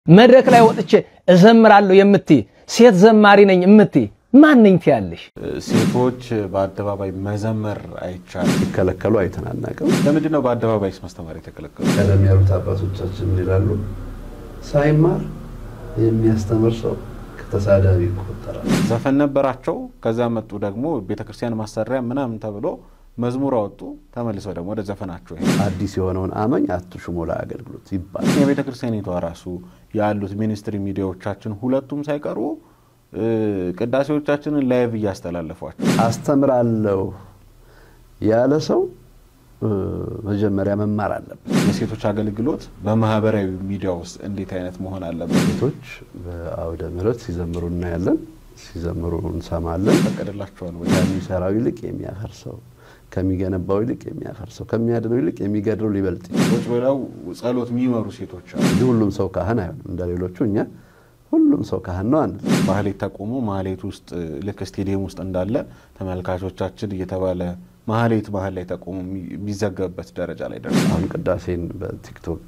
መድረክ ላይ ወጥቼ እዘምራለሁ የምትይ ሴት ዘማሪ ነኝ የምትይ ማንኝ ትያለሽ? ሴቶች በአደባባይ መዘመር አይቻልም ሲከለከሉ አይተናናቅም። ለምንድን ነው በአደባባይስ ማስተማር የተከለከሉ? ቀደም ያሉት አባቶቻችን ይላሉ ሳይማር የሚያስተምር ሰው ከተሳዳቢ ይቆጠራል። ዘፈን ነበራቸው። ከዛ መጡ ደግሞ ቤተክርስቲያን ማሰሪያ ምናምን ተብሎ መዝሙር አወጡ። ተመልሰው ደግሞ ወደ ዘፈናቸው ይሄ አዲስ የሆነውን አማኝ አትሹሙ ለአገልግሎት ይባላል። የቤተ ክርስቲያኒቷ ራሱ ያሉት ሚኒስትሪ ሚዲያዎቻችን ሁለቱም ሳይቀሩ ቅዳሴዎቻችንን ላይቭ እያስተላለፏቸው አስተምራለሁ ያለ ሰው መጀመሪያ መማር አለበት። የሴቶች አገልግሎት በማህበራዊ ሚዲያ ውስጥ እንዴት አይነት መሆን አለበት? ሴቶች በአውደ ምሕረት ሲዘምሩ እናያለን፣ ሲዘምሩ እንሰማለን። ፈቀደላቸዋል ወይ? ከሚሰራው ይልቅ የሚያፈርሰው፣ ከሚገነባው ይልቅ የሚያፈርሰው፣ ከሚያድነው ይልቅ የሚገድለው ሊበልጥ ይችላል። ቁጭ ብለው ጸሎት የሚመሩ ሴቶች አሉ። እንጂ ሁሉም ሰው ካህን አይሆንም። እንደ ሌሎቹ እኛ ሁሉም ሰው ካህን ነው አንል። ማህሌት ተቆሞ ማህሌት ውስጥ ልክ ስቴዲየም ውስጥ እንዳለ ተመልካቾቻችን እየተባለ ማህሌት መሀል ላይ ተቆሞ የሚዘገብበት ደረጃ ላይ ደርሷል። አሁን ቅዳሴን በቲክቶክ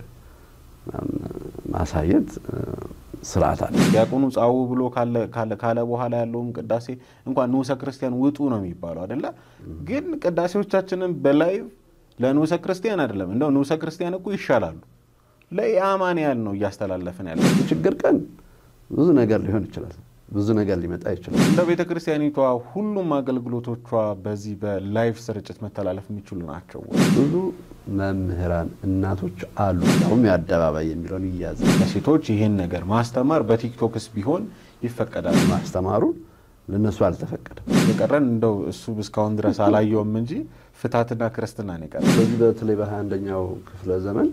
ማሳየት ስርዓት አለ። ዲያቆኑ ጻው ብሎ ካለ በኋላ ያለውም ቅዳሴ እንኳን ንዑሰ ክርስቲያን ውጡ ነው የሚባለው አይደለ? ግን ቅዳሴዎቻችንን በላይቭ ለንዑሰ ክርስቲያን አይደለም፣ እንደው ንዑሰ ክርስቲያን እኮ ይሻላሉ። ለኢአማንያን ነው እያስተላለፍን ያለ። ችግር ቀን ብዙ ነገር ሊሆን ይችላል። ብዙ ነገር ሊመጣ ይችላል። እንደ ቤተ ክርስቲያኒቷ ሁሉም አገልግሎቶቿ በዚህ በላይቭ ስርጭት መተላለፍ የሚችሉ ናቸው ወይ? ብዙ መምህራን እናቶች አሉ። ያውም የአደባባይ የሚለውን ይያዝ ለሴቶች ይህን ነገር ማስተማር በቲክቶክስ ቢሆን ይፈቀዳል። ማስተማሩን ለነሱ አልተፈቀደም። የቀረን እንደው እሱ እስካሁን ድረስ አላየውም እንጂ ፍታትና ክርስትና ነው የቀረን። በዚህ በተለይ በሃያ አንደኛው ክፍለ ዘመን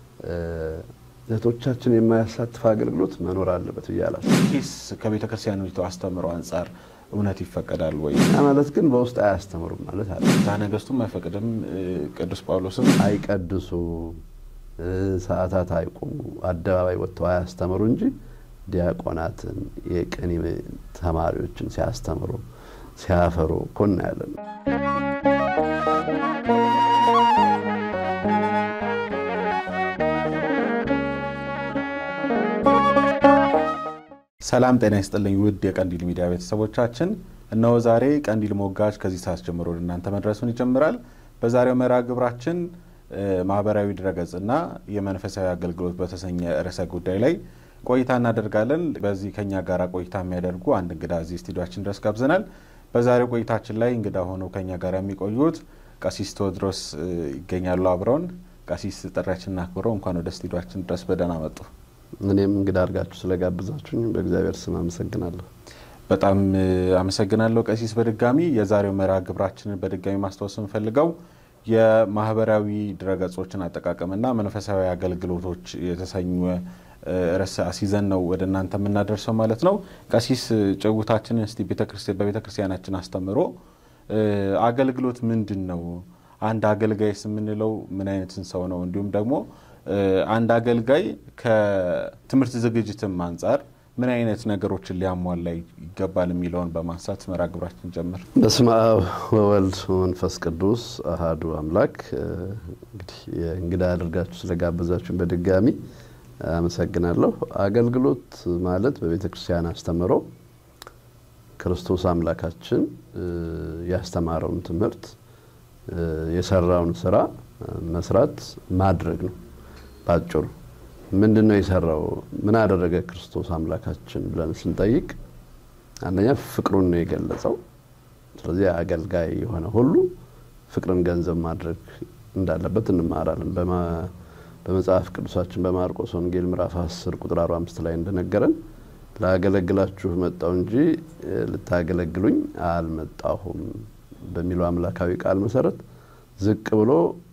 እህቶቻችን የማያሳትፍ አገልግሎት መኖር አለበት ብዬ አላስብም። ይህስ ከቤተ ክርስቲያኒቱ አስተምሮ አንጻር እውነት ይፈቀዳል ወይ? ያ ማለት ግን በውስጥ አያስተምሩም ማለት አለ። ፍትሐ ነገሥቱም አይፈቅድም፣ ቅዱስ ጳውሎስም አይቀድሱ፣ ሰዓታት አይቁሙ፣ አደባባይ ወጥተው አያስተምሩ እንጂ ዲያቆናትን የቅኔ ተማሪዎችን ሲያስተምሩ ሲያፈሩ እኮ እናያለን። ሰላም ጤና ይስጥልኝ ውድ የቀንዲል ሚዲያ ቤተሰቦቻችን፣ እነሆ ዛሬ ቀንዲል ሞጋች ከዚህ ሰዓት ጀምሮ ወደ እናንተ መድረሱን ይጀምራል። በዛሬው መርሃ ግብራችን ማህበራዊ ድረገጽና የመንፈሳዊ አገልግሎት በተሰኘ ርዕሰ ጉዳይ ላይ ቆይታ እናደርጋለን። በዚህ ከኛ ጋር ቆይታ የሚያደርጉ አንድ እንግዳ እዚህ ስቱዲዮችን ድረስ ጋብዘናል። በዛሬው ቆይታችን ላይ እንግዳ ሆነው ከኛ ጋር የሚቆዩት ቀሲስ ቴዎድሮስ ይገኛሉ አብረውን። ቀሲስ ጥሪያችንን አክብረው እንኳን ወደ ስቱዲዮችን ድረስ በደህና መጡ። እኔም እንግዳ አድርጋችሁ ስለጋብዛችሁኝ በእግዚአብሔር ስም አመሰግናለሁ። በጣም አመሰግናለሁ ቀሲስ። በድጋሚ የዛሬው መርሃ ግብራችንን በድጋሚ ማስታወስ የምፈልገው የማህበራዊ ድረገጾችን አጠቃቀምና መንፈሳዊ አገልግሎቶች የተሰኙ ርዕስ አስይዘን ነው ወደ እናንተ የምናደርሰው ማለት ነው። ቀሲስ ጭውታችንን እስቲ በቤተ ክርስቲያናችን አስተምሮ አገልግሎት ምንድን ነው? አንድ አገልጋይስ የምንለው ምን አይነትን ሰው ነው? እንዲሁም ደግሞ አንድ አገልጋይ ከትምህርት ዝግጅትም አንጻር ምን አይነት ነገሮችን ሊያሟላ ይገባል የሚለውን በማንሳት መርሃ ግብራችን ጀምር። በስመ አብ ወወልድ ወመንፈስ ቅዱስ አሃዱ አምላክ። እንግዲህ እንግዳ አድርጋችሁ ስለጋበዛችሁን በድጋሚ አመሰግናለሁ። አገልግሎት ማለት በቤተ ክርስቲያን አስተምሮ ክርስቶስ አምላካችን ያስተማረውን ትምህርት የሰራውን ስራ መስራት ማድረግ ነው። ባጭሩ ምንድን ነው የሰራው? ምን አደረገ ክርስቶስ አምላካችን ብለን ስንጠይቅ አንደኛ ፍቅሩን ነው የገለጸው። ስለዚህ አገልጋይ የሆነ ሁሉ ፍቅርን ገንዘብ ማድረግ እንዳለበት እንማራለን። በመጽሐፍ ቅዱሳችን በማርቆስ ወንጌል ምዕራፍ 10 ቁጥር 45 ላይ እንደነገረን ላገለግላችሁ መጣሁ እንጂ ልታገለግሉኝ አልመጣሁም በሚለው አምላካዊ ቃል መሰረት ዝቅ ብሎ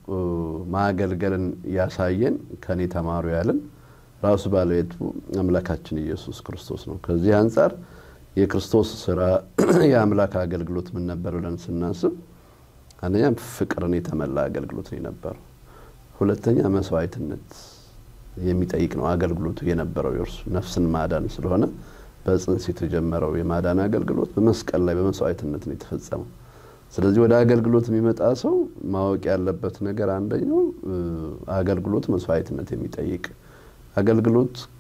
ማገልገልን ያሳየን ከኔ ተማሩ ያለን ራሱ ባለቤቱ አምላካችን ኢየሱስ ክርስቶስ ነው። ከዚህ አንጻር የክርስቶስ ስራ የአምላክ አገልግሎት ምን ነበር ብለን ስናስብ አንደኛ ፍቅርን የተመላ አገልግሎት ነው የነበረው። ሁለተኛ መስዋዕትነት የሚጠይቅ ነው አገልግሎቱ የነበረው የእርሱ ነፍስን ማዳን ስለሆነ በጽንስ የተጀመረው የማዳን አገልግሎት በመስቀል ላይ በመስዋዕትነት ነው የተፈጸመው። ስለዚህ ወደ አገልግሎት የሚመጣ ሰው ማወቅ ያለበት ነገር አንደኛው አገልግሎት መስዋዕትነት የሚጠይቅ አገልግሎት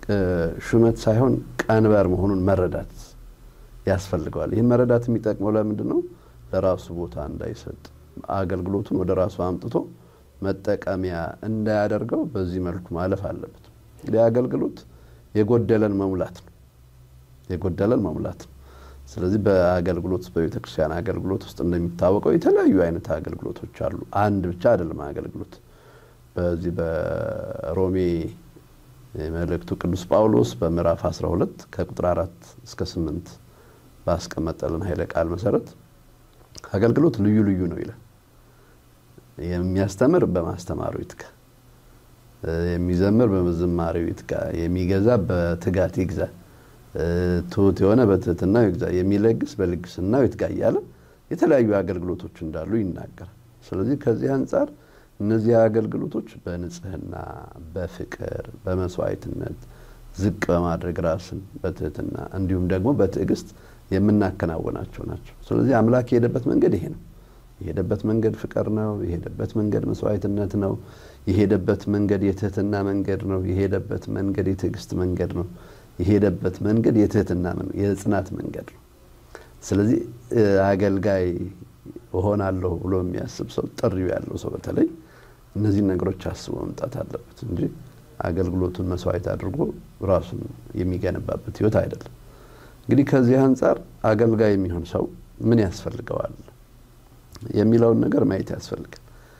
ሹመት ሳይሆን ቀንበር መሆኑን መረዳት ያስፈልገዋል። ይህን መረዳት የሚጠቅመው ለምንድን ነው? ለራሱ ቦታ እንዳይሰጥ አገልግሎቱን ወደ ራሱ አምጥቶ መጠቀሚያ እንዳያደርገው በዚህ መልኩ ማለፍ አለበት። እንግዲህ አገልግሎት የጎደለን መሙላት ነው። የጎደለን መሙላት ነው። ስለዚህ በአገልግሎት በቤተ ክርስቲያን አገልግሎት ውስጥ እንደሚታወቀው የተለያዩ አይነት አገልግሎቶች አሉ። አንድ ብቻ አይደለም አገልግሎት። በዚህ በሮሜ መልእክቱ ቅዱስ ጳውሎስ በምዕራፍ 12 ከቁጥር 4 እስከ 8 ባስቀመጠልን ኃይለ ቃል መሰረት አገልግሎት ልዩ ልዩ ነው ይላል። የሚያስተምር በማስተማሩ ይትጋ፣ የሚዘምር በዝማሬው ይትጋ፣ የሚገዛ በትጋት ይግዛ፣ ትሑት የሆነ በትህትናው ይግዛ፣ የሚለግስ በልግስናው ይትጋ እያለ የተለያዩ አገልግሎቶች እንዳሉ ይናገራል። ስለዚህ ከዚህ አንጻር እነዚህ አገልግሎቶች በንጽህና፣ በፍቅር፣ በመስዋዕትነት ዝቅ በማድረግ ራስን በትህትና እንዲሁም ደግሞ በትዕግስት የምናከናውናቸው ናቸው። ስለዚህ አምላክ የሄደበት መንገድ ይሄ ነው። የሄደበት መንገድ ፍቅር ነው። የሄደበት መንገድ መስዋዕትነት ነው። የሄደበት መንገድ የትህትና መንገድ ነው። የሄደበት መንገድ የትዕግስት መንገድ ነው። የሄደበት መንገድ የትህትና የጽናት መንገድ ነው። ስለዚህ አገልጋይ እሆናለሁ ብሎ የሚያስብ ሰው ጥሪው ያለው ሰው በተለይ እነዚህን ነገሮች አስቦ መምጣት አለበት እንጂ አገልግሎቱን መስዋዕት አድርጎ ራሱን የሚገነባበት ህይወት አይደለም። እንግዲህ ከዚህ አንጻር አገልጋይ የሚሆን ሰው ምን ያስፈልገዋል የሚለውን ነገር ማየት ያስፈልጋል።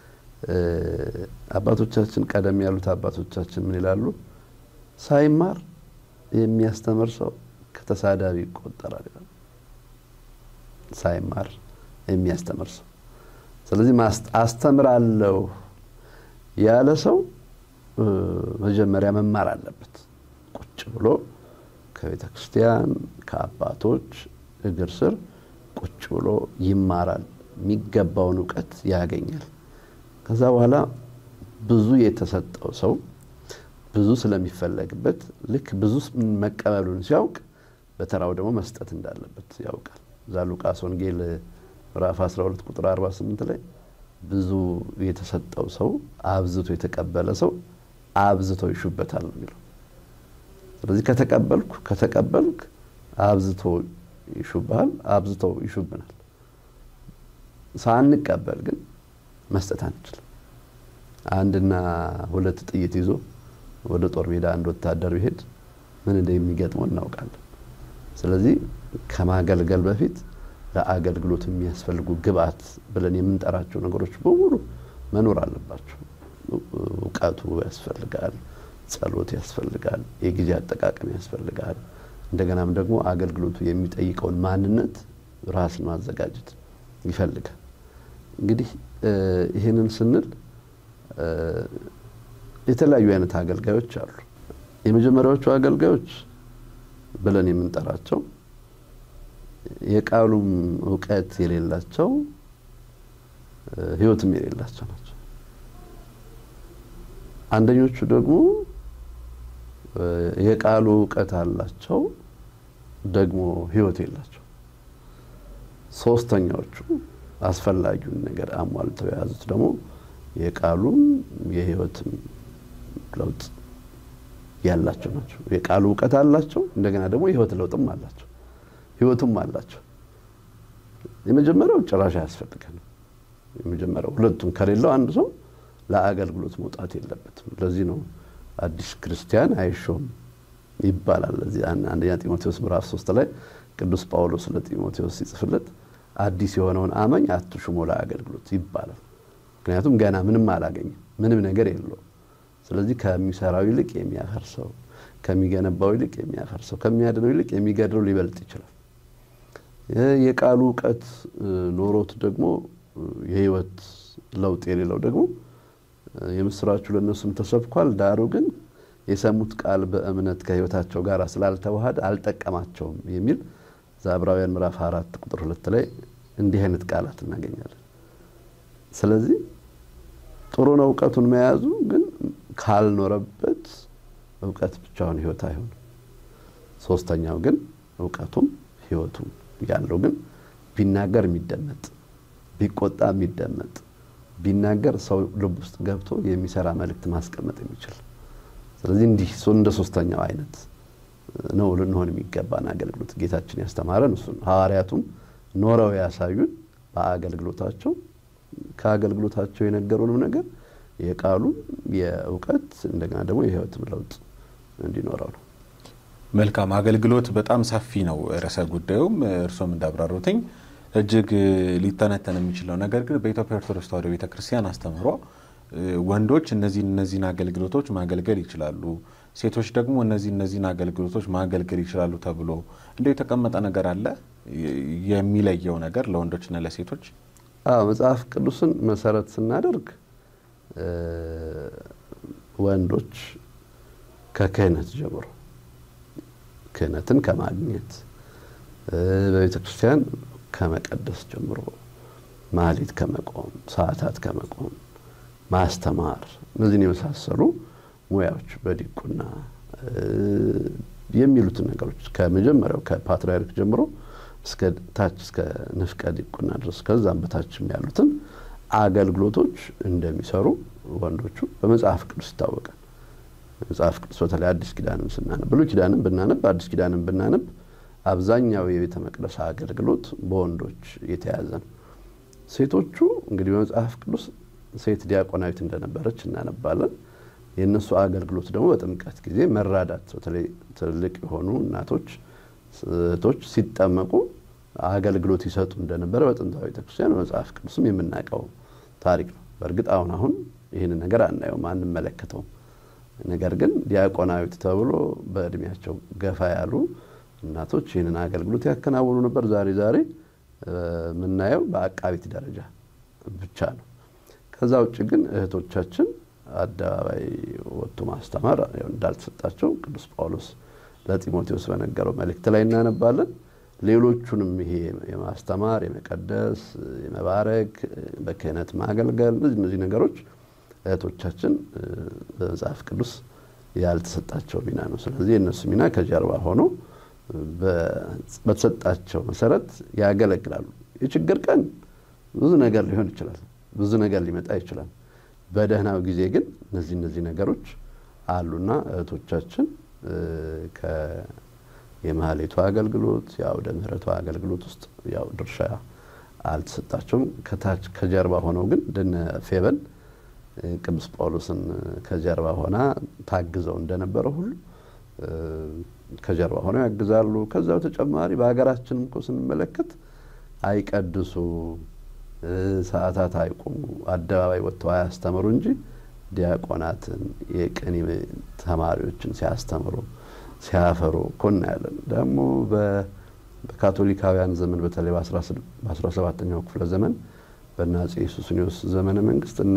አባቶቻችን ቀደም ያሉት አባቶቻችን ምን ይላሉ? ሳይማር የሚያስተምር ሰው ከተሳዳቢ ይቆጠራል ይላሉ። ሳይማር የሚያስተምር ሰው ስለዚህ አስተምራለሁ ያለ ሰው መጀመሪያ መማር አለበት። ቁጭ ብሎ ከቤተ ክርስቲያን ከአባቶች እግር ስር ቁጭ ብሎ ይማራል። የሚገባውን እውቀት ያገኛል። ከዛ በኋላ ብዙ የተሰጠው ሰው ብዙ ስለሚፈለግበት ልክ ብዙ መቀበሉን ሲያውቅ በተራው ደግሞ መስጠት እንዳለበት ያውቃል። እዛ ሉቃስ ወንጌል ምዕራፍ 12 ቁጥር 48 ላይ ብዙ የተሰጠው ሰው አብዝቶ የተቀበለ ሰው አብዝተው ይሹበታል ነው የሚለው። ስለዚህ ከተቀበልኩ ከተቀበልክ አብዝቶ ይሹብሃል፣ አብዝተው ይሹብናል። ሳንቀበል ግን መስጠት አንችልም። አንድና ሁለት ጥይት ይዞ ወደ ጦር ሜዳ አንድ ወታደር ቢሄድ ምን እንደሚገጥመው እናውቃለን። ስለዚህ ከማገልገል በፊት ለአገልግሎት የሚያስፈልጉ ግብአት ብለን የምንጠራቸው ነገሮች በሙሉ መኖር አለባቸው። እውቀቱ ያስፈልጋል፣ ጸሎት ያስፈልጋል፣ የጊዜ አጠቃቀም ያስፈልጋል። እንደገናም ደግሞ አገልግሎቱ የሚጠይቀውን ማንነት ራስን ማዘጋጀት ይፈልጋል። እንግዲህ ይህንን ስንል የተለያዩ አይነት አገልጋዮች አሉ። የመጀመሪያዎቹ አገልጋዮች ብለን የምንጠራቸው የቃሉም እውቀት የሌላቸው ሕይወትም የሌላቸው ናቸው። አንደኞቹ ደግሞ የቃሉ እውቀት አላቸው፣ ደግሞ ሕይወት የላቸው። ሶስተኛዎቹ አስፈላጊውን ነገር አሟልተው የያዙት ደግሞ የቃሉም የሕይወትም ለውጥ ያላቸው ናቸው። የቃሉ እውቀት አላቸው፣ እንደገና ደግሞ የሕይወት ለውጥም አላቸው፣ ሕይወቱም አላቸው። የመጀመሪያው ጭራሽ አያስፈልገንም። የመጀመሪያው ሁለቱም ከሌለው አንድ ሰው ለአገልግሎት መውጣት የለበትም። ለዚህ ነው አዲስ ክርስቲያን አይሾም ይባላል። ለዚህ አንደኛ ጢሞቴዎስ ምዕራፍ ሶስት ላይ ቅዱስ ጳውሎስ ለጢሞቴዎስ ሲጽፍለት አዲስ የሆነውን አማኝ አትሹሞ ለአገልግሎት ይባላል። ምክንያቱም ገና ምንም አላገኘም፣ ምንም ነገር የለውም። ስለዚህ ከሚሰራው ይልቅ የሚያፈርሰው፣ ከሚገነባው ይልቅ የሚያፈርሰው፣ ከሚያድነው ይልቅ የሚገድለው ሊበልጥ ይችላል። የቃሉ እውቀት ኖሮት ደግሞ የህይወት ለውጥ የሌለው ደግሞ የምስራቹ ለእነሱም ተሰብኳል፣ ዳሩ ግን የሰሙት ቃል በእምነት ከህይወታቸው ጋር ስላልተዋሃደ አልጠቀማቸውም የሚል ዕብራውያን ምዕራፍ አራት ቁጥር ሁለት ላይ እንዲህ አይነት ቃላት እናገኛለን። ስለዚህ ጥሩ ነው እውቀቱን መያዙ፣ ግን ካልኖረበት እውቀት ብቻውን ህይወት አይሆንም። ሶስተኛው ግን እውቀቱም ህይወቱም ያለው ግን ቢናገር የሚደመጥ ቢቆጣ የሚደመጥ ቢናገር ሰው ልብ ውስጥ ገብቶ የሚሰራ መልእክት ማስቀመጥ የሚችል ስለዚህ እንዲህ እንደ ሶስተኛው አይነት ነው ልንሆን የሚገባን አገልግሎት ጌታችን ያስተማረን እሱ ነው። ሐዋርያቱም ኖረው ያሳዩን በአገልግሎታቸው ከአገልግሎታቸው የነገሩንም ነገር የቃሉም የእውቀት እንደገና ደግሞ የሕይወትም ለውጥ እንዲኖረው ነው። መልካም አገልግሎት በጣም ሰፊ ነው ርዕሰ ጉዳዩም እርሶም እንዳብራሩትኝ እጅግ ሊተነተን የሚችለው ነገር ግን በኢትዮጵያ ኦርቶዶክስ ተዋሕዶ ቤተክርስቲያን አስተምህሮ ወንዶች እነዚህን እነዚህን አገልግሎቶች ማገልገል ይችላሉ፣ ሴቶች ደግሞ እነዚህ እነዚህን አገልግሎቶች ማገልገል ይችላሉ ተብሎ እንደ የተቀመጠ ነገር አለ የሚለየው ነገር ለወንዶችና ለሴቶች? አዎ መጽሐፍ ቅዱስን መሰረት ስናደርግ ወንዶች ከክህነት ጀምሮ ክህነትን ከማግኘት በቤተ ክርስቲያን ከመቀደስ ጀምሮ ማህሌት ከመቆም፣ ሰዓታት ከመቆም፣ ማስተማር እነዚህን የመሳሰሉ ሙያዎች በዲቁና የሚሉትን ነገሮች ከመጀመሪያው ከፓትርያርክ ጀምሮ እስከ ታች እስከ ንፍቀ ዲቁና ድረስ ከዛም በታችም ያሉትን አገልግሎቶች እንደሚሰሩ ወንዶቹ በመጽሐፍ ቅዱስ ይታወቃል። መጽሐፍ ቅዱስ በተለይ አዲስ ኪዳንም ስናነብ ብሉይ ኪዳንም ብናነብ አዲስ ኪዳንም ብናነብ አብዛኛው የቤተ መቅደስ አገልግሎት በወንዶች የተያዘ ነው። ሴቶቹ እንግዲህ በመጽሐፍ ቅዱስ ሴት ዲያቆናዊት እንደነበረች እናነባለን። የእነሱ አገልግሎት ደግሞ በጥምቀት ጊዜ መራዳት፣ በተለይ ትልልቅ የሆኑ እናቶች እህቶች ሲጠመቁ አገልግሎት ይሰጡ እንደነበረ በጥንታዊ ቤተክርስቲያን በመጽሐፍ ቅዱስም የምናውቀው ታሪክ ነው። በእርግጥ አሁን አሁን ይህንን ነገር አናየውም፣ አንመለከተውም። ነገር ግን ዲያቆናዊት ተብሎ በእድሜያቸው ገፋ ያሉ እናቶች ይህንን አገልግሎት ያከናውኑ ነበር። ዛሬ ዛሬ የምናየው በአቃቢት ደረጃ ብቻ ነው። ከዛ ውጭ ግን እህቶቻችን አደባባይ ወጥቶ ማስተማር እንዳልተሰጣቸው ቅዱስ ጳውሎስ ለጢሞቴዎስ በነገረው መልእክት ላይ እናነባለን። ሌሎቹንም ይሄ የማስተማር፣ የመቀደስ፣ የመባረክ፣ በክህነት ማገልገል እነዚህ እነዚህ ነገሮች እህቶቻችን በመጽሐፍ ቅዱስ ያልተሰጣቸው ሚና ነው። ስለዚህ የእነሱ ሚና ከጀርባ ሆኖ በተሰጣቸው መሰረት ያገለግላሉ። የችግር ቀን ብዙ ነገር ሊሆን ይችላል፣ ብዙ ነገር ሊመጣ ይችላል። በደህናው ጊዜ ግን እነዚህ እነዚህ ነገሮች አሉና እህቶቻችን የማህሌቱ አገልግሎት የአውደ ምሕረቱ አገልግሎት ውስጥ ያው ድርሻ አልተሰጣቸውም። ከታች ከጀርባ ሆነው ግን እንደነ ፌበን ቅዱስ ጳውሎስን ከጀርባ ሆና ታግዘው እንደነበረ ሁሉ ከጀርባ ሆነው ያግዛሉ። ከዛ በተጨማሪ በሀገራችንም እኮ ስንመለከት አይቀድሱ፣ ሰዓታት አይቆሙ፣ አደባባይ ወጥተው አያስተምሩ እንጂ ዲያቆናትን የቅኔ ተማሪዎችን ሲያስተምሩ ሲያፈሩ እኮ እናያለን። ደግሞ በካቶሊካውያን ዘመን በተለይ በአስራ ሰባተኛው ክፍለ ዘመን በእነ አፄ ሱስንዮስ ዘመነ መንግስት እነ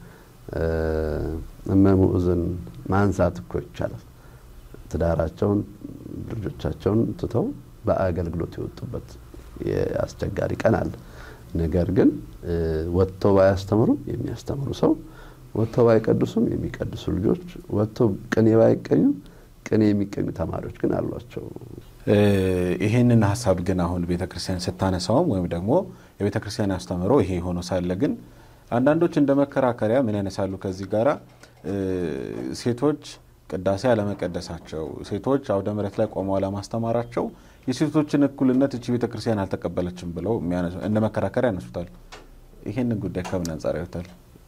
እመሙዕዝን ማንሳት እኮ ይቻላል። ትዳራቸውን ልጆቻቸውን ትተው በአገልግሎት የወጡበት አስቸጋሪ ቀን አለ። ነገር ግን ወጥተው ባያስተምሩ የሚያስተምሩ ሰው ወጥተው ባይቀድሱም የሚቀድሱ ልጆች ወጥተው ቅኔ ባይቀኙም ቅኔ የሚቀኙ ተማሪዎች ግን አሏቸው። ይህንን ሀሳብ ግን አሁን ቤተክርስቲያን ስታነሳውም ወይም ደግሞ የቤተክርስቲያን አስተምሮ ይሄ ሆኖ ሳለ ግን አንዳንዶች እንደ መከራከሪያ ምን ያነሳሉ? ከዚህ ጋራ ሴቶች ቅዳሴ አለመቀደሳቸው፣ ሴቶች አውደ ምሕረት ላይ ቆመው አለማስተማራቸው የሴቶችን እኩልነት እቺ ቤተክርስቲያን አልተቀበለችም ብለው እንደ መከራከሪያ ያነሱታል። ይህንን ጉዳይ ከምን አንጻር ያዩታል?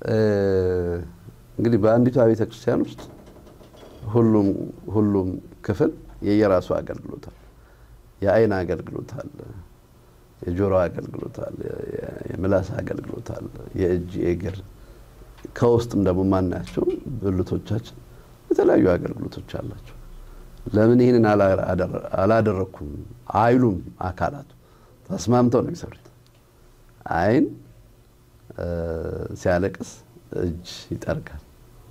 እንግዲህ በአንዲቷ ቤተክርስቲያን ውስጥ ሁሉም ሁሉም ክፍል የየራሱ አገልግሎት አለ። የአይን አገልግሎት አለ፣ የጆሮ አገልግሎት አለ፣ የምላስ አገልግሎት አለ፣ የእጅ የእግር ከውስጥም ደግሞ ማናያቸው ብልቶቻችን የተለያዩ አገልግሎቶች አላቸው። ለምን ይህንን አላደረግኩም አይሉም። አካላቱ ተስማምተው ነው የሚሰሩት። አይን ሲያለቅስ እጅ ይጠርጋል።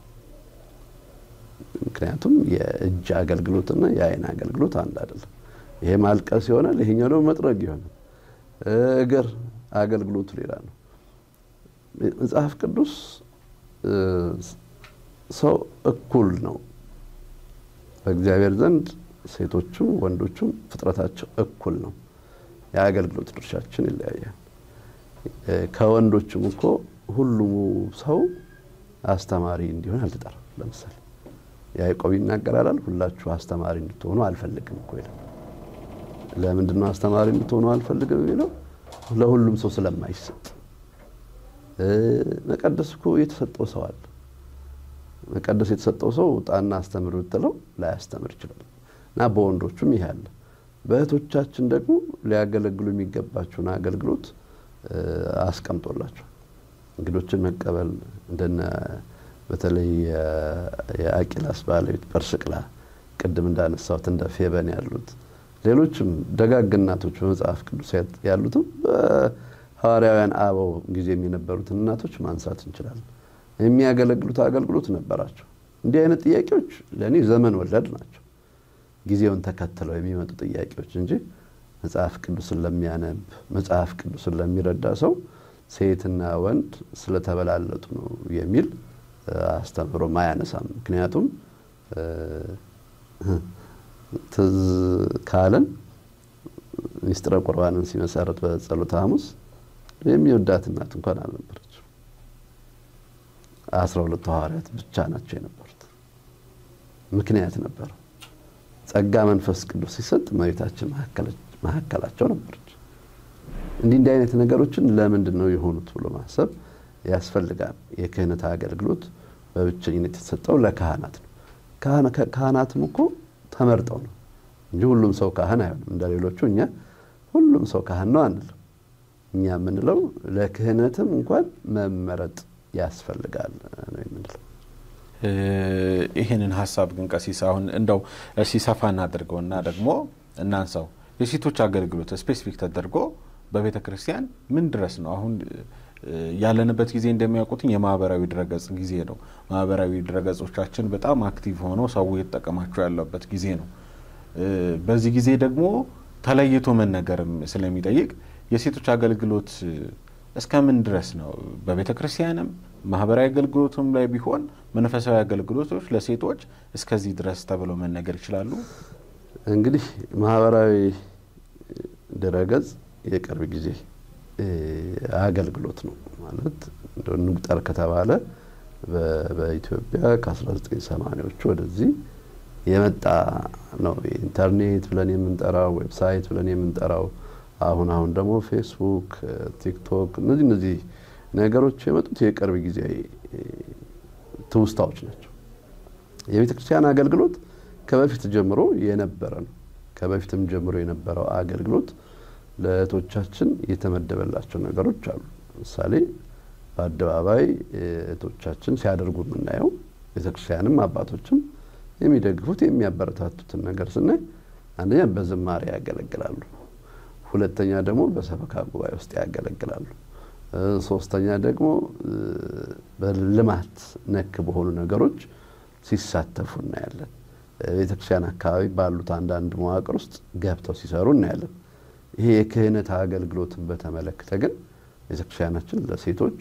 ምክንያቱም የእጅ አገልግሎትና የአይን አገልግሎት አንድ አይደለም። ይሄ ማልቀስ ይሆናል፣ ይሄኛው ደግሞ መጥረግ ይሆናል። እግር አገልግሎቱ ሌላ ነው። መጽሐፍ ቅዱስ ሰው እኩል ነው በእግዚአብሔር ዘንድ ሴቶቹም ወንዶቹም ፍጥረታቸው እኩል ነው። የአገልግሎት ድርሻችን ይለያያል። ከወንዶችም እኮ ሁሉም ሰው አስተማሪ እንዲሆን አልተጠራም። ለምሳሌ ያዕቆብ ይናገራል። ሁላችሁ አስተማሪ እንድትሆኑ አልፈልግም እኮ ይላል። ለምንድን ነው አስተማሪ እንድትሆኑ አልፈልግም የሚለው? ለሁሉም ሰው ስለማይሰጥ። መቀደስ እኮ የተሰጠው ሰው አለ። መቀደስ የተሰጠው ሰው ጣና አስተምር ብትለው ላያስተምር ይችላል። እና በወንዶቹም ይሄ አለ። በእህቶቻችን ደግሞ ሊያገለግሉ የሚገባቸውን አገልግሎት አስቀምጦላቸው እንግዶችን መቀበል እንደነ በተለይ የአቂላስ ባለቤት ፐርስቅላ ቅድም እንዳነሳሁት እንደ ፌበን ያሉት ሌሎችም ደጋግ እናቶች በመጽሐፍ ቅዱስ ያሉትም በሐዋርያውያን አበው ጊዜ የነበሩትን እናቶች ማንሳት እንችላለን። የሚያገለግሉት አገልግሎት ነበራቸው። እንዲህ አይነት ጥያቄዎች ለእኔ ዘመን ወለድ ናቸው። ጊዜውን ተከትለው የሚመጡ ጥያቄዎች እንጂ መጽሐፍ ቅዱስን ለሚያነብ መጽሐፍ ቅዱስን ለሚረዳ ሰው ሴትና ወንድ ስለተበላለጡ ነው የሚል አስተምሮም አያነሳም። ምክንያቱም ትዝ ካለን ሚስጥረ ቁርባንን ሲመሰረት በጸሎተ ሐሙስ የሚወዳት እናት እንኳን አልነበረችም። አስራ ሁለቱ ሐዋርያት ብቻ ናቸው የነበሩት። ምክንያት ነበረው። ጸጋ መንፈስ ቅዱስ ሲሰጥ እመቤታችን መካከላቸው ነበረች። እንዲህ እንዲህ አይነት ነገሮችን ለምንድን ነው የሆኑት ብሎ ማሰብ ያስፈልጋል። የክህነት አገልግሎት በብቸኝነት የተሰጠው ለካህናት ነው። ካህናትም እኮ ተመርጠው ነው እንጂ ሁሉም ሰው ካህን አይሆንም። እንደ ሌሎቹ እኛ ሁሉም ሰው ካህን ነው አንልም። እኛ የምንለው ለክህነትም እንኳን መመረጥ ያስፈልጋል ነው የምንለው። ይህንን ሀሳብ ግን ቀሲስ አሁን እንደው ሲሰፋ እናድርገውና ደግሞ እናንሳው። የሴቶች አገልግሎት ስፔሲፊክ ተደርጎ በቤተ ክርስቲያን ምን ድረስ ነው አሁን ያለንበት ጊዜ እንደሚያውቁትኝ የማህበራዊ ድረገጽ ጊዜ ነው። ማህበራዊ ድረገጾቻችን በጣም አክቲቭ ሆነው ሰው የተጠቀማቸው ያለበት ጊዜ ነው። በዚህ ጊዜ ደግሞ ተለይቶ መነገርም ስለሚጠይቅ የሴቶች አገልግሎት እስከምን ድረስ ነው በቤተ ክርስቲያንም ማህበራዊ አገልግሎትም ላይ ቢሆን መንፈሳዊ አገልግሎቶች ለሴቶች እስከዚህ ድረስ ተብለው መነገር ይችላሉ? እንግዲህ ማህበራዊ ድረገጽ የቅርብ ጊዜ አገልግሎት ነው ማለት እንቁጠር ከተባለ በኢትዮጵያ ከ1980ዎቹ ወደዚህ የመጣ ነው። ኢንተርኔት ብለን የምንጠራው ዌብሳይት ብለን የምንጠራው አሁን አሁን ደግሞ ፌስቡክ፣ ቲክቶክ እነዚህ እነዚህ ነገሮች የመጡት የቅርብ ጊዜ ትውስታዎች ናቸው። የቤተ ክርስቲያን አገልግሎት ከበፊት ጀምሮ የነበረ ነው። ከበፊትም ጀምሮ የነበረው አገልግሎት ለእህቶቻችን የተመደበላቸው ነገሮች አሉ። ለምሳሌ በአደባባይ እህቶቻችን ሲያደርጉ የምናየው ቤተክርስቲያንም አባቶችም የሚደግፉት የሚያበረታቱትን ነገር ስናይ አንደኛ በዝማሬ ያገለግላሉ፣ ሁለተኛ ደግሞ በሰበካ ጉባኤ ውስጥ ያገለግላሉ፣ ሶስተኛ ደግሞ በልማት ነክ በሆኑ ነገሮች ሲሳተፉ እናያለን። ቤተክርስቲያን አካባቢ ባሉት አንዳንድ መዋቅር ውስጥ ገብተው ሲሰሩ እናያለን። ይሄ የክህነት አገልግሎትን በተመለከተ ግን ቤተክርስቲያናችን ለሴቶች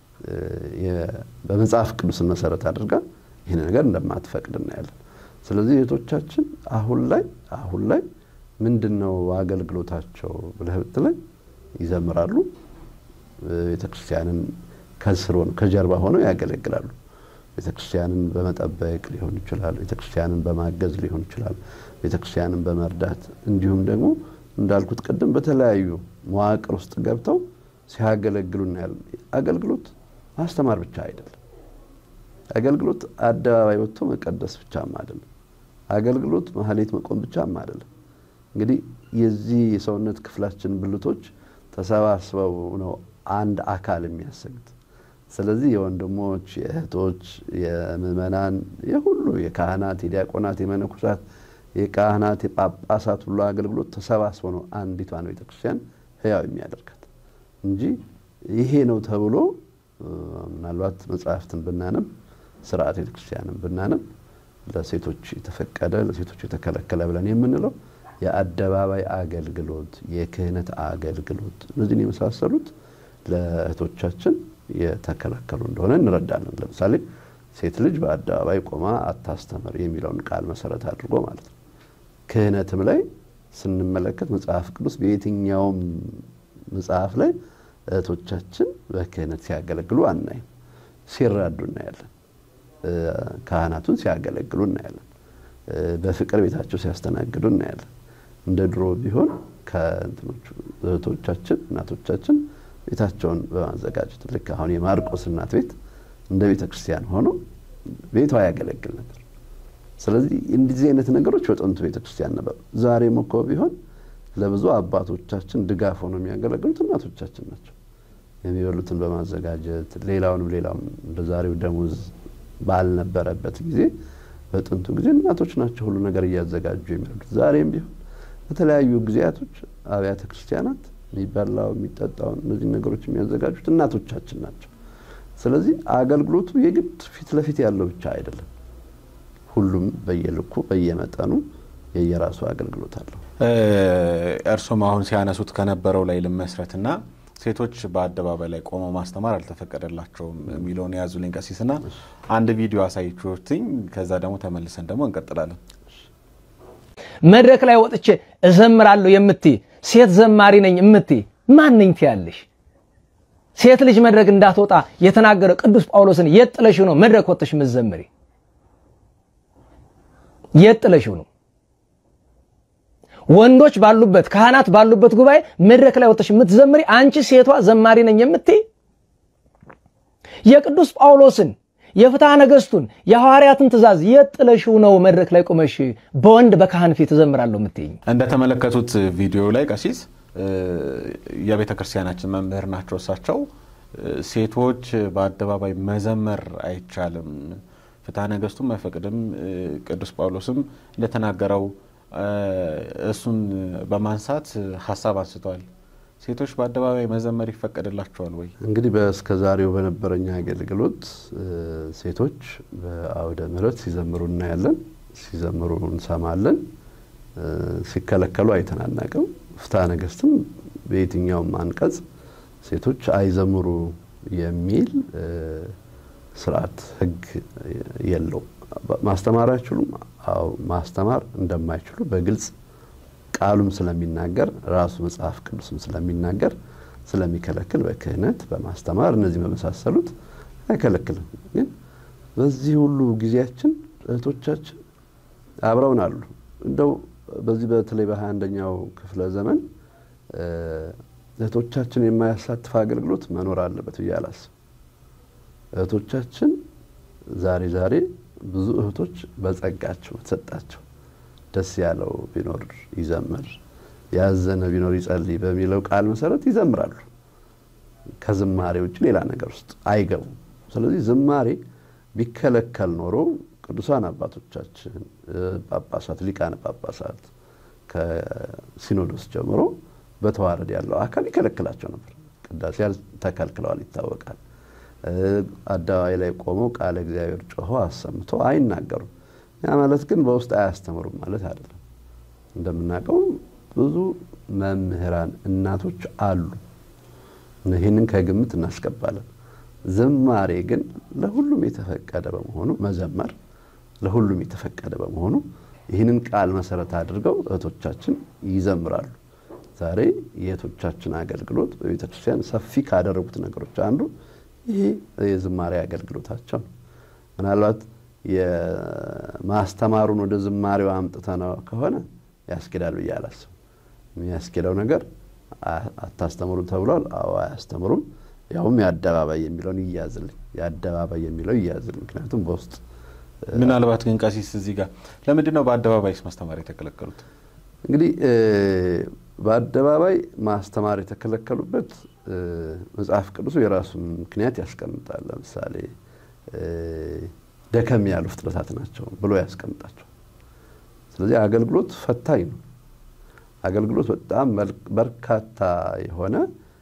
በመጽሐፍ ቅዱስን መሰረት አድርጋ ይህን ነገር እንደማትፈቅድ እናያለን። ስለዚህ እህቶቻችን አሁን ላይ አሁን ላይ ምንድን ነው አገልግሎታቸው ብለህ ብትለኝ ይዘምራሉ። ቤተክርስቲያንን ከስር ሆነው ከጀርባ ሆነው ያገለግላሉ። ቤተክርስቲያንን በመጠበቅ ሊሆን ይችላል። ቤተክርስቲያንን በማገዝ ሊሆን ይችላል። ቤተክርስቲያንን በመርዳት እንዲሁም ደግሞ እንዳልኩት ቅድም በተለያዩ መዋቅር ውስጥ ገብተው ሲያገለግሉ እናያለን። አገልግሎት ማስተማር ብቻ አይደለም። አገልግሎት አደባባይ ወጥቶ መቀደስ ብቻም አይደለም። አገልግሎት ማህሌት መቆም ብቻም አይደለም። እንግዲህ የዚህ የሰውነት ክፍላችን ብልቶች ተሰባስበው ነው አንድ አካል የሚያሰኙት። ስለዚህ የወንድሞች፣ የእህቶች፣ የምእመናን፣ የሁሉ የካህናት፣ የዲያቆናት፣ የመነኮሳት፣ የካህናት፣ የጳጳሳት ሁሉ አገልግሎት ተሰባስቦ ነው አንዲቷን ቤተክርስቲያን ህያው የሚያደርጋት እንጂ ይሄ ነው ተብሎ ምናልባት መጽሐፍትን ብናነብ ስርዓት ቤተክርስቲያንን ብናነብ ለሴቶች የተፈቀደ ለሴቶች የተከለከለ ብለን የምንለው የአደባባይ አገልግሎት፣ የክህነት አገልግሎት እነዚህን የመሳሰሉት ለእህቶቻችን የተከለከሉ እንደሆነ እንረዳለን። ለምሳሌ ሴት ልጅ በአደባባይ ቆማ አታስተምር የሚለውን ቃል መሰረት አድርጎ ማለት ነው። ክህነትም ላይ ስንመለከት መጽሐፍ ቅዱስ በየትኛውም መጽሐፍ ላይ እህቶቻችን በክህነት ሲያገለግሉ አናይም። ሲራዱ እናያለን። ካህናቱን ሲያገለግሉ እናያለን። በፍቅር ቤታቸው ሲያስተናግዱ እናያለን። እንደ ድሮ ቢሆን ከእንትኖቹ እህቶቻችን እናቶቻችን ቤታቸውን በማዘጋጀት ልክ አሁን የማርቆስ እናት ቤት እንደ ቤተ ክርስቲያን ሆኖ ቤቷ ያገለግል ነበር። ስለዚህ እንደዚህ አይነት ነገሮች በጥንቱ ቤተ ክርስቲያን ነበሩ። ዛሬም እኮ ቢሆን ለብዙ አባቶቻችን ድጋፍ ሆነው የሚያገለግሉት እናቶቻችን ናቸው። የሚበሉትን በማዘጋጀት ሌላውንም ሌላውን እንደ ዛሬው ደሞዝ ባልነበረበት ጊዜ በጥንቱ ጊዜ እናቶች ናቸው ሁሉ ነገር እያዘጋጁ የሚረዱት። ዛሬም ቢሆን በተለያዩ ጊዜያቶች አብያተ ክርስቲያናት የሚበላው የሚጠጣውን እነዚህ ነገሮች የሚያዘጋጁት እናቶቻችን ናቸው። ስለዚህ አገልግሎቱ የግድ ፊት ለፊት ያለው ብቻ አይደለም። ሁሉም በየልኩ በየመጠኑ የየራሱ አገልግሎት አለው። እርሶም አሁን ሲያነሱት ከነበረው ላይ ልመስረትና ሴቶች በአደባባይ ላይ ቆመው ማስተማር አልተፈቀደላቸውም የሚለውን የያዙልኝ ቀሲስና አንድ ቪዲዮ አሳይችሁትኝ ከዛ ደግሞ ተመልሰን ደግሞ እንቀጥላለን። መድረክ ላይ ወጥቼ እዘምራለሁ የምትይ ሴት ዘማሪ ነኝ የምትይ ማን ነኝ ትያለሽ? ሴት ልጅ መድረክ እንዳትወጣ የተናገረ ቅዱስ ጳውሎስን የት ጥለሽው ነው መድረክ ወጥተሽ የምትዘምሪ? የት ጥለሽው ነው? ወንዶች ባሉበት ካህናት ባሉበት ጉባኤ መድረክ ላይ ወጥተሽ የምትዘምሪ አንቺ ሴቷ ዘማሪ ነኝ የምትይ የቅዱስ ጳውሎስን የፍትሐ ነገሥቱን የሐዋርያትን ትእዛዝ የት ጥለሽው ነው መድረክ ላይ ቆመሽ በወንድ በካህን ፊት እዘምራለሁ የምትይኝ? እንደተመለከቱት ቪዲዮ ላይ ቀሲስ የቤተ ክርስቲያናችን መምህር ናቸው። እሳቸው ሴቶች በአደባባይ መዘመር አይቻልም፣ ፍትሐ ነገሥቱም አይፈቅድም፣ ቅዱስ ጳውሎስም እንደተናገረው እሱን በማንሳት ሀሳብ አንስተዋል። ሴቶች በአደባባይ መዘመር ይፈቀድላቸዋል ወይ? እንግዲህ በእስከ ዛሬው በነበረኝ አገልግሎት ሴቶች በአውደ ምሕረት ሲዘምሩ እናያለን፣ ሲዘምሩ እንሰማለን። ሲከለከሉ አይተናናቅም። ፍትሐ ነገሥትም በየትኛውም አንቀጽ ሴቶች አይዘምሩ የሚል ስርዓት ሕግ የለውም። ማስተማር አይችሉም። አዎ ማስተማር እንደማይችሉ በግልጽ ቃሉም ስለሚናገር ራሱ መጽሐፍ ቅዱስም ስለሚናገር ስለሚከለክል በክህነት በማስተማር እነዚህ በመሳሰሉት አይከለክልም። ግን በዚህ ሁሉ ጊዜያችን እህቶቻችን አብረውን አሉ። እንደው በዚህ በተለይ በሀያ አንደኛው ክፍለ ዘመን እህቶቻችን የማያሳትፍ አገልግሎት መኖር አለበት ብዬ አላስብም። እህቶቻችን ዛሬ ዛሬ ብዙ እህቶች በጸጋቸው በተሰጣቸው ደስ ያለው ቢኖር ይዘምር፣ ያዘነ ቢኖር ይጸልይ በሚለው ቃል መሰረት ይዘምራሉ። ከዝማሬ ውጭ ሌላ ነገር ውስጥ አይገቡም። ስለዚህ ዝማሬ ቢከለከል ኖሮ ቅዱሳን አባቶቻችን ጳጳሳት፣ ሊቃነ ጳጳሳት ከሲኖዶስ ጀምሮ በተዋረድ ያለው አካል ይከለክላቸው ነበር። ቅዳሴ ተከልክለዋል ይታወቃል። አደባባይ ላይ ቆመው ቃለ እግዚአብሔር ጮኸው አሰምቶ አይናገሩም። ያ ማለት ግን በውስጥ አያስተምሩም ማለት አይደለም። እንደምናውቀው ብዙ መምህራን እናቶች አሉ። ይህንን ከግምት እናስገባለን። ዝማሬ ግን ለሁሉም የተፈቀደ በመሆኑ መዘመር ለሁሉም የተፈቀደ በመሆኑ ይህንን ቃል መሰረት አድርገው እህቶቻችን ይዘምራሉ። ዛሬ የእህቶቻችን አገልግሎት በቤተ ክርስቲያን ሰፊ ካደረጉት ነገሮች አንዱ ይሄ የዝማሬ አገልግሎታቸው ነው። ምናልባት የማስተማሩን ወደ ዝማሬው አምጥተነው ከሆነ ያስኬዳል ብዬ አላስብም። የሚያስኬደው ነገር አታስተምሩ ተብሏል። አዎ አያስተምሩም። ያውም የአደባባይ የሚለውን ይያዝልኝ፣ የአደባባይ የሚለው ይያዝልኝ። ምክንያቱም በውስጥ ምናልባት ግን ቀሲስ እዚህ ጋር ለምንድን ነው በአደባባይስ ማስተማር የተከለከሉት? እንግዲህ በአደባባይ ማስተማር የተከለከሉበት መጽሐፍ ቅዱሱ የራሱን ምክንያት ያስቀምጣል። ለምሳሌ ደከም ያሉ ፍጥረታት ናቸው ብሎ ያስቀምጣቸው። ስለዚህ አገልግሎት ፈታኝ ነው። አገልግሎት በጣም በርካታ የሆነ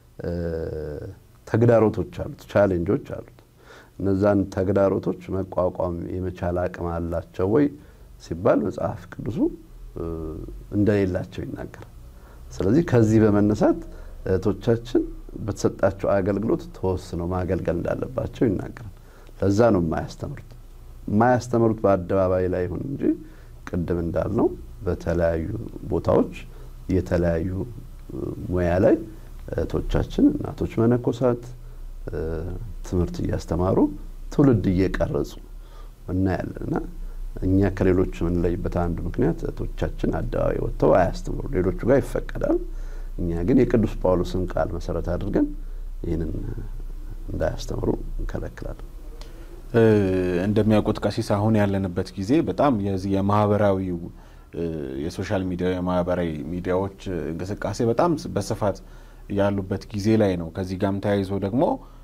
ተግዳሮቶች አሉት፣ ቻሌንጆች አሉት። እነዛን ተግዳሮቶች መቋቋም የመቻል አቅም አላቸው ወይ ሲባል መጽሐፍ ቅዱሱ እንደሌላቸው ይናገራል። ስለዚህ ከዚህ በመነሳት እህቶቻችን በተሰጣቸው አገልግሎት ተወስነው ማገልገል እንዳለባቸው ይናገራል። ለዛ ነው የማያስተምሩት። የማያስተምሩት በአደባባይ ላይ ይሁን እንጂ ቅድም እንዳልነው በተለያዩ ቦታዎች የተለያዩ ሙያ ላይ እህቶቻችን እናቶች መነኮሳት ትምህርት እያስተማሩ ትውልድ እየቀረጹ እናያለን እና እኛ ከሌሎች የምንለይበት አንዱ ምክንያት እህቶቻችን አደባባይ ወጥተው አያስተምሩ፣ ሌሎቹ ጋር ይፈቀዳል። እኛ ግን የቅዱስ ጳውሎስን ቃል መሰረት አድርገን ይህንን እንዳያስተምሩ እንከለክላለን። እንደሚያውቁት ቀሲስ አሁን ያለንበት ጊዜ በጣም የዚህ የማህበራዊው የሶሻል ሚዲያ የማህበራዊ ሚዲያዎች እንቅስቃሴ በጣም በስፋት ያሉበት ጊዜ ላይ ነው። ከዚህ ጋርም ተያይዞ ደግሞ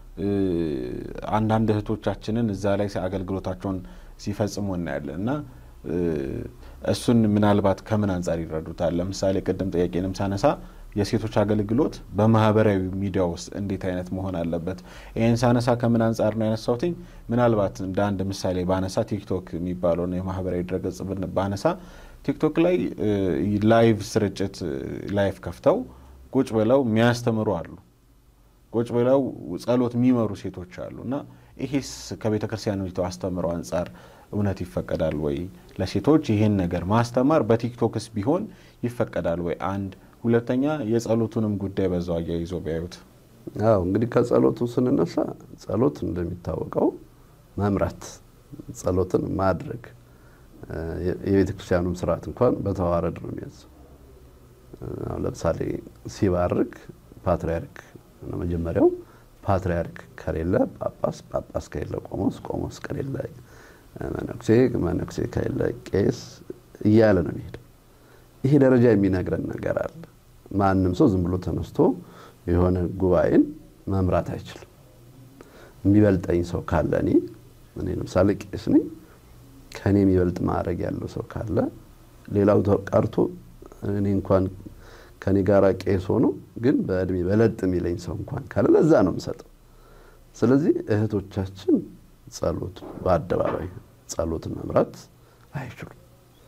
አንዳንድ እህቶቻችንን እዛ ላይ አገልግሎታቸውን ሲፈጽሙ እናያለን እና እሱን ምናልባት ከምን አንጻር ይረዱታል? ለምሳሌ ቅድም ጥያቄንም ሳነሳ የሴቶች አገልግሎት በማህበራዊ ሚዲያ ውስጥ እንዴት አይነት መሆን አለበት? ይህን ሳነሳ ከምን አንጻር ነው ያነሳሁትኝ? ምናልባት እንደ አንድ ምሳሌ ባነሳ ቲክቶክ የሚባለውን የማህበራዊ ድረገጽ ባነሳ ቲክቶክ ላይ ላይቭ ስርጭት ላይቭ ከፍተው ቁጭ ብለው የሚያስተምሩ አሉ። ቁጭ ብለው ጸሎት የሚመሩ ሴቶች አሉ እና ይሄስ ከቤተ ክርስቲያኒቱ አስተምረው አንጻር እውነት ይፈቀዳል ወይ? ለሴቶች ይህን ነገር ማስተማር በቲክቶክስ ቢሆን ይፈቀዳል ወይ? አንድ ሁለተኛ የጸሎቱንም ጉዳይ በዛው አያይዞ ቢያዩት። አዎ እንግዲህ ከጸሎቱ ስንነሳ ጸሎት እንደሚታወቀው መምራት፣ ጸሎትን ማድረግ የቤተ ክርስቲያኑም ስርዓት እንኳን በተዋረድ ነው የሚያዘው። ለምሳሌ ሲባርክ ፓትርያርክ ነው መጀመሪያው። ፓትርያርክ ከሌለ ጳጳስ፣ ጳጳስ ከሌለ ቆሞስ፣ ቆሞስ ከሌለ መነኩሴ፣ መነኩሴ ከሌለ ቄስ እያለ ነው የሚሄደው። ይሄ ደረጃ የሚነግረን ነገር አለ። ማንም ሰው ዝም ብሎ ተነስቶ የሆነ ጉባኤን መምራት አይችልም። የሚበልጠኝ ሰው ካለ እኔ እኔ ለምሳሌ ቄስ ነኝ። ከእኔ የሚበልጥ ማዕረግ ያለው ሰው ካለ ሌላው ቀርቶ እኔ እንኳን ከኔ ጋራ ቄስ ሆኖ ግን በእድሜ በለጥ የሚለኝ ሰው እንኳን ካለ ለዛ ነው የምሰጠው። ስለዚህ እህቶቻችን ጸሎት በአደባባይ ጸሎትን መምራት አይችሉም።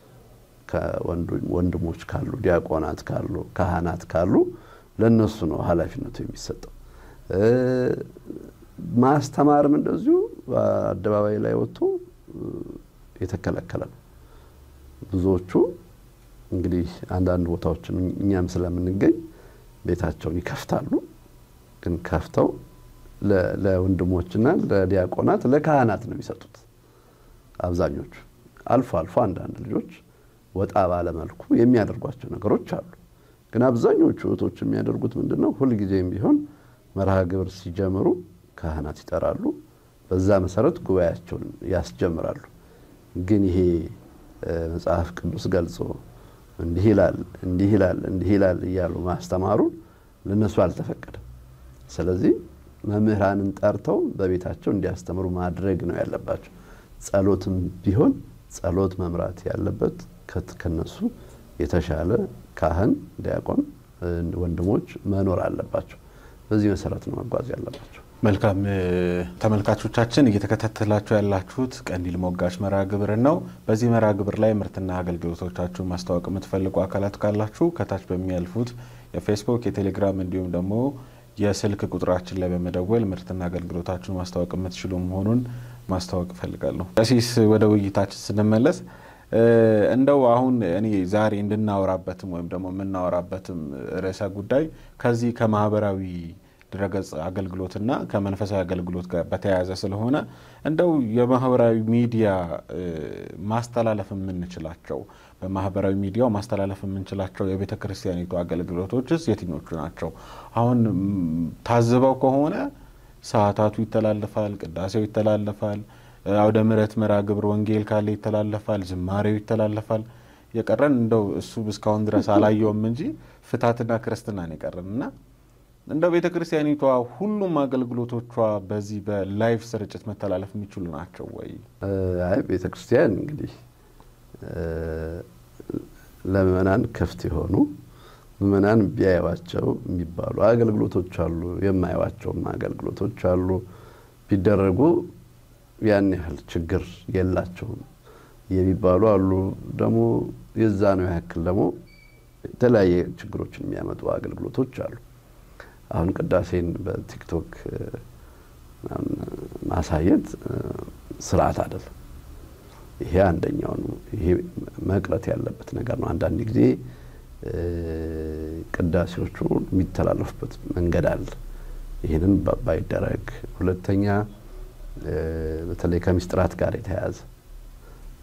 ከወንድሞች ካሉ፣ ዲያቆናት ካሉ፣ ካህናት ካሉ ለነሱ ነው ኃላፊነቱ የሚሰጠው። ማስተማርም እንደዚሁ በአደባባይ ላይ ወጥቶ የተከለከለ ነው። ብዙዎቹ እንግዲህ አንዳንድ ቦታዎችን እኛም ስለምንገኝ ቤታቸውን ይከፍታሉ። ግን ከፍተው ለወንድሞችና ለዲያቆናት ለካህናት ነው የሚሰጡት አብዛኞቹ። አልፎ አልፎ አንዳንድ ልጆች ወጣ ባለመልኩ የሚያደርጓቸው ነገሮች አሉ። ግን አብዛኞቹ እህቶች የሚያደርጉት ምንድን ነው? ሁልጊዜም ቢሆን መርሃ ግብር ሲጀምሩ ካህናት ይጠራሉ። በዛ መሰረት ጉባኤያቸውን ያስጀምራሉ። ግን ይሄ መጽሐፍ ቅዱስ ገልጾ እንዲህ ይላል እንዲህ ይላል እንዲህ ይላል እያሉ ማስተማሩን ለነሱ አልተፈቀደም። ስለዚህ መምህራንን ጠርተው በቤታቸው እንዲያስተምሩ ማድረግ ነው ያለባቸው። ጸሎትም ቢሆን ጸሎት መምራት ያለበት ከነሱ የተሻለ ካህን፣ ዲያቆን፣ ወንድሞች መኖር አለባቸው። በዚህ መሰረት ነው መጓዝ ያለባቸው። መልካም ተመልካቾቻችን እየተከታተላችሁ ያላችሁት ቀንዲል ሞጋች መርሃ ግብርን ነው። በዚህ መርሃ ግብር ላይ ምርትና አገልግሎቶቻችሁን ማስተዋወቅ የምትፈልጉ አካላት ካላችሁ ከታች በሚያልፉት የፌስቡክ የቴሌግራም እንዲሁም ደግሞ የስልክ ቁጥራችን ላይ በመደወል ምርትና አገልግሎታችሁን ማስተዋወቅ የምትችሉ መሆኑን ማስታወቅ እፈልጋለሁ። ቀሲስ ወደ ውይይታችን ስንመለስ እንደው አሁን እኔ ዛሬ እንድናወራበትም ወይም ደግሞ የምናወራበትም ርዕሰ ጉዳይ ከዚህ ከማህበራዊ ድረገጽ አገልግሎትና ከመንፈሳዊ አገልግሎት ጋር በተያያዘ ስለሆነ እንደው የማህበራዊ ሚዲያ ማስተላለፍ የምንችላቸው በማህበራዊ ሚዲያው ማስተላለፍ የምንችላቸው የቤተ ክርስቲያኒቱ አገልግሎቶችስ የትኞቹ ናቸው? አሁን ታዝበው ከሆነ ሰዓታቱ ይተላለፋል፣ ቅዳሴው ይተላለፋል፣ አውደ ምሕረት መርሃ ግብር ወንጌል ካለ ይተላለፋል፣ ዝማሬው ይተላለፋል። የቀረን እንደው እሱ እስካሁን ድረስ አላየውም እንጂ ፍታትና ክርስትናን የቀረን እና እንደው ቤተ ክርስቲያኒቷ ሁሉም አገልግሎቶቿ በዚህ በላይቭ ስርጭት መተላለፍ የሚችሉ ናቸው ወይ? አይ ቤተ ክርስቲያን እንግዲህ ለምእመናን ክፍት የሆኑ ምእመናን ቢያዩዋቸው የሚባሉ አገልግሎቶች አሉ። የማያዩዋቸውም አገልግሎቶች አሉ። ቢደረጉ ያን ያህል ችግር የላቸውም የሚባሉ አሉ። ደግሞ የዛ ነው ያክል ደግሞ የተለያየ ችግሮችን የሚያመጡ አገልግሎቶች አሉ። አሁን ቅዳሴን በቲክቶክ ማሳየት ስርዓት አይደለም። ይሄ አንደኛው ነው። ይሄ መቅረት ያለበት ነገር ነው። አንዳንድ ጊዜ ቅዳሴዎቹ የሚተላለፉበት መንገድ አለ። ይህንን ባይደረግ። ሁለተኛ በተለይ ከምስጢራት ጋር የተያያዘ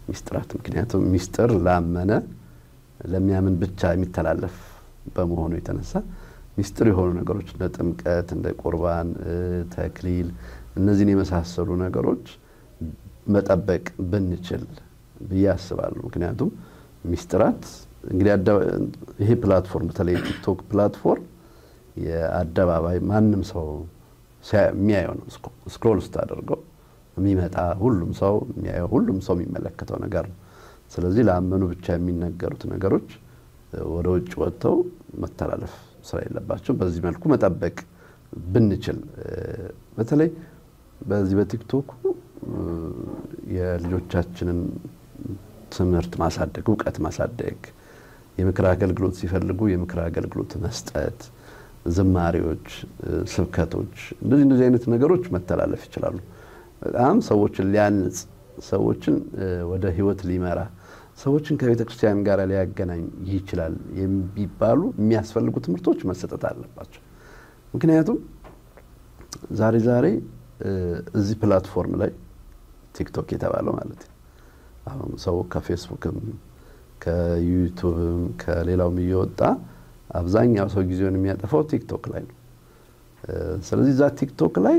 ሚስጥራት። ምክንያቱም ሚስጥር ላመነ ለሚያምን ብቻ የሚተላለፍ በመሆኑ የተነሳ ሚስጥር የሆኑ ነገሮች እንደ ጥምቀት፣ እንደ ቁርባን፣ ተክሊል እነዚህን የመሳሰሉ ነገሮች መጠበቅ ብንችል ብዬ አስባለሁ። ምክንያቱም ሚስጥራት እንግዲህ ይሄ ፕላትፎርም በተለይ ቲክቶክ ፕላትፎርም የአደባባይ ማንም ሰው የሚያየው ነው። ስክሮል ስታደርገው የሚመጣ ሁሉም ሰው የሚያየው ሁሉም ሰው የሚመለከተው ነገር ነው። ስለዚህ ለአመኑ ብቻ የሚነገሩት ነገሮች ወደ ውጭ ወጥተው መተላለፍ ስራ የለባቸው። በዚህ መልኩ መጠበቅ ብንችል በተለይ በዚህ በቲክቶኩ የልጆቻችንን ትምህርት ማሳደግ፣ እውቀት ማሳደግ፣ የምክር አገልግሎት ሲፈልጉ የምክር አገልግሎት መስጠት፣ ዝማሬዎች፣ ስብከቶች እንደዚህ እንደዚህ አይነት ነገሮች መተላለፍ ይችላሉ። በጣም ሰዎችን ሊያንጽ፣ ሰዎችን ወደ ህይወት ሊመራ፣ ሰዎችን ከቤተ ክርስቲያን ጋር ሊያገናኝ ይችላል የሚባሉ የሚያስፈልጉ ትምህርቶች መሰጠት አለባቸው። ምክንያቱም ዛሬ ዛሬ እዚህ ፕላትፎርም ላይ ቲክቶክ የተባለው ማለት ነው አሁን ሰው ከፌስቡክም ከዩቱብም ከሌላውም እየወጣ አብዛኛው ሰው ጊዜውን የሚያጠፋው ቲክቶክ ላይ ነው። ስለዚህ እዛ ቲክቶክ ላይ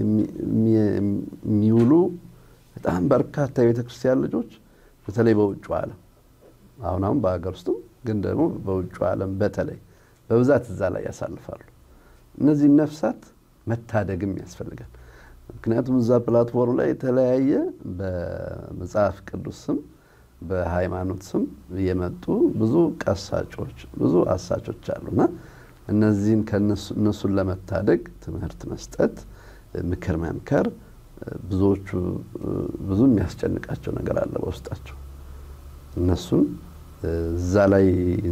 የሚውሉ በጣም በርካታ የቤተ ክርስቲያን ልጆች በተለይ በውጭ ዓለም አሁን አሁን በሀገር ውስጥም ግን ደግሞ በውጭ ዓለም በተለይ በብዛት እዛ ላይ ያሳልፋሉ። እነዚህ ነፍሳት መታደግም ያስፈልጋል። ምክንያቱም እዛ ፕላትፎርም ላይ የተለያየ በመጽሐፍ ቅዱስ ስም በሃይማኖት ስም የመጡ ብዙ ቀሳጮች፣ ብዙ አሳቾች አሉና እነዚህን እነሱን ለመታደግ ትምህርት መስጠት፣ ምክር መምከር። ብዙዎቹ ብዙ የሚያስጨንቃቸው ነገር አለ በውስጣቸው። እነሱን እዛ ላይ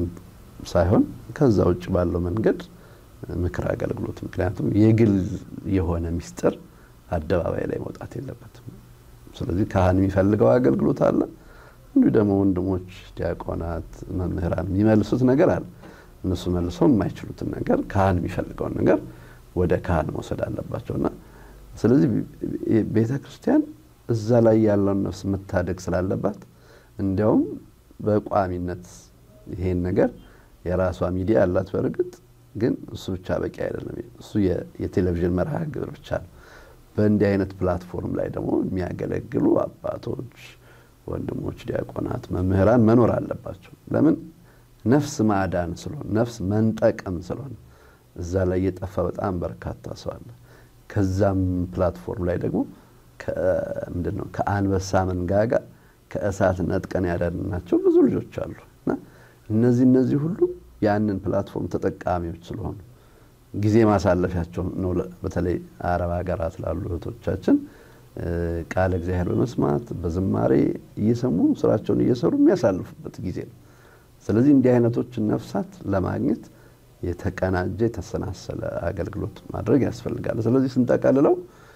ሳይሆን ከዛ ውጭ ባለው መንገድ ምክር አገልግሎት ምክንያቱም የግል የሆነ ሚስጥር አደባባይ ላይ መውጣት የለበትም። ስለዚህ ካህን የሚፈልገው አገልግሎት አለ። እንዲሁ ደግሞ ወንድሞች፣ ዲያቆናት፣ መምህራን የሚመልሱት ነገር አለ። እነሱ መልሰው የማይችሉትን ነገር ካህን የሚፈልገውን ነገር ወደ ካህን መውሰድ አለባቸውና ስለዚህ ቤተ ክርስቲያን እዛ ላይ ያለውን ነፍስ መታደግ ስላለባት እንዲያውም በቋሚነት ይሄን ነገር የራሷ ሚዲያ አላት። በእርግጥ ግን እሱ ብቻ በቂ አይደለም። እሱ የቴሌቪዥን መርሃ ግብር ብቻ ነው። በእንዲህ አይነት ፕላትፎርም ላይ ደግሞ የሚያገለግሉ አባቶች፣ ወንድሞች፣ ዲያቆናት፣ መምህራን መኖር አለባቸው። ለምን ነፍስ ማዳን ስለሆነ ነፍስ መንጠቅም ስለሆነ እዛ ላይ የጠፋ በጣም በርካታ ሰው አለ። ከዛም ፕላትፎርም ላይ ደግሞ ምንድን ነው ከአንበሳ መንጋጋ ከእሳት ነጥቀን ያዳንናቸው ብዙ ልጆች አሉ እና እነዚህ እነዚህ ሁሉ ያንን ፕላትፎርም ተጠቃሚዎች ስለሆኑ ጊዜ ማሳለፊያቸው ነው። በተለይ አረብ ሀገራት ላሉ እህቶቻችን ቃለ እግዚአብሔር በመስማት በዝማሬ እየሰሙ ስራቸውን እየሰሩ የሚያሳልፉበት ጊዜ ነው። ስለዚህ እንዲህ አይነቶችን ነፍሳት ለማግኘት የተቀናጀ የተሰናሰለ አገልግሎት ማድረግ ያስፈልጋል። ስለዚህ ስንጠቀልለው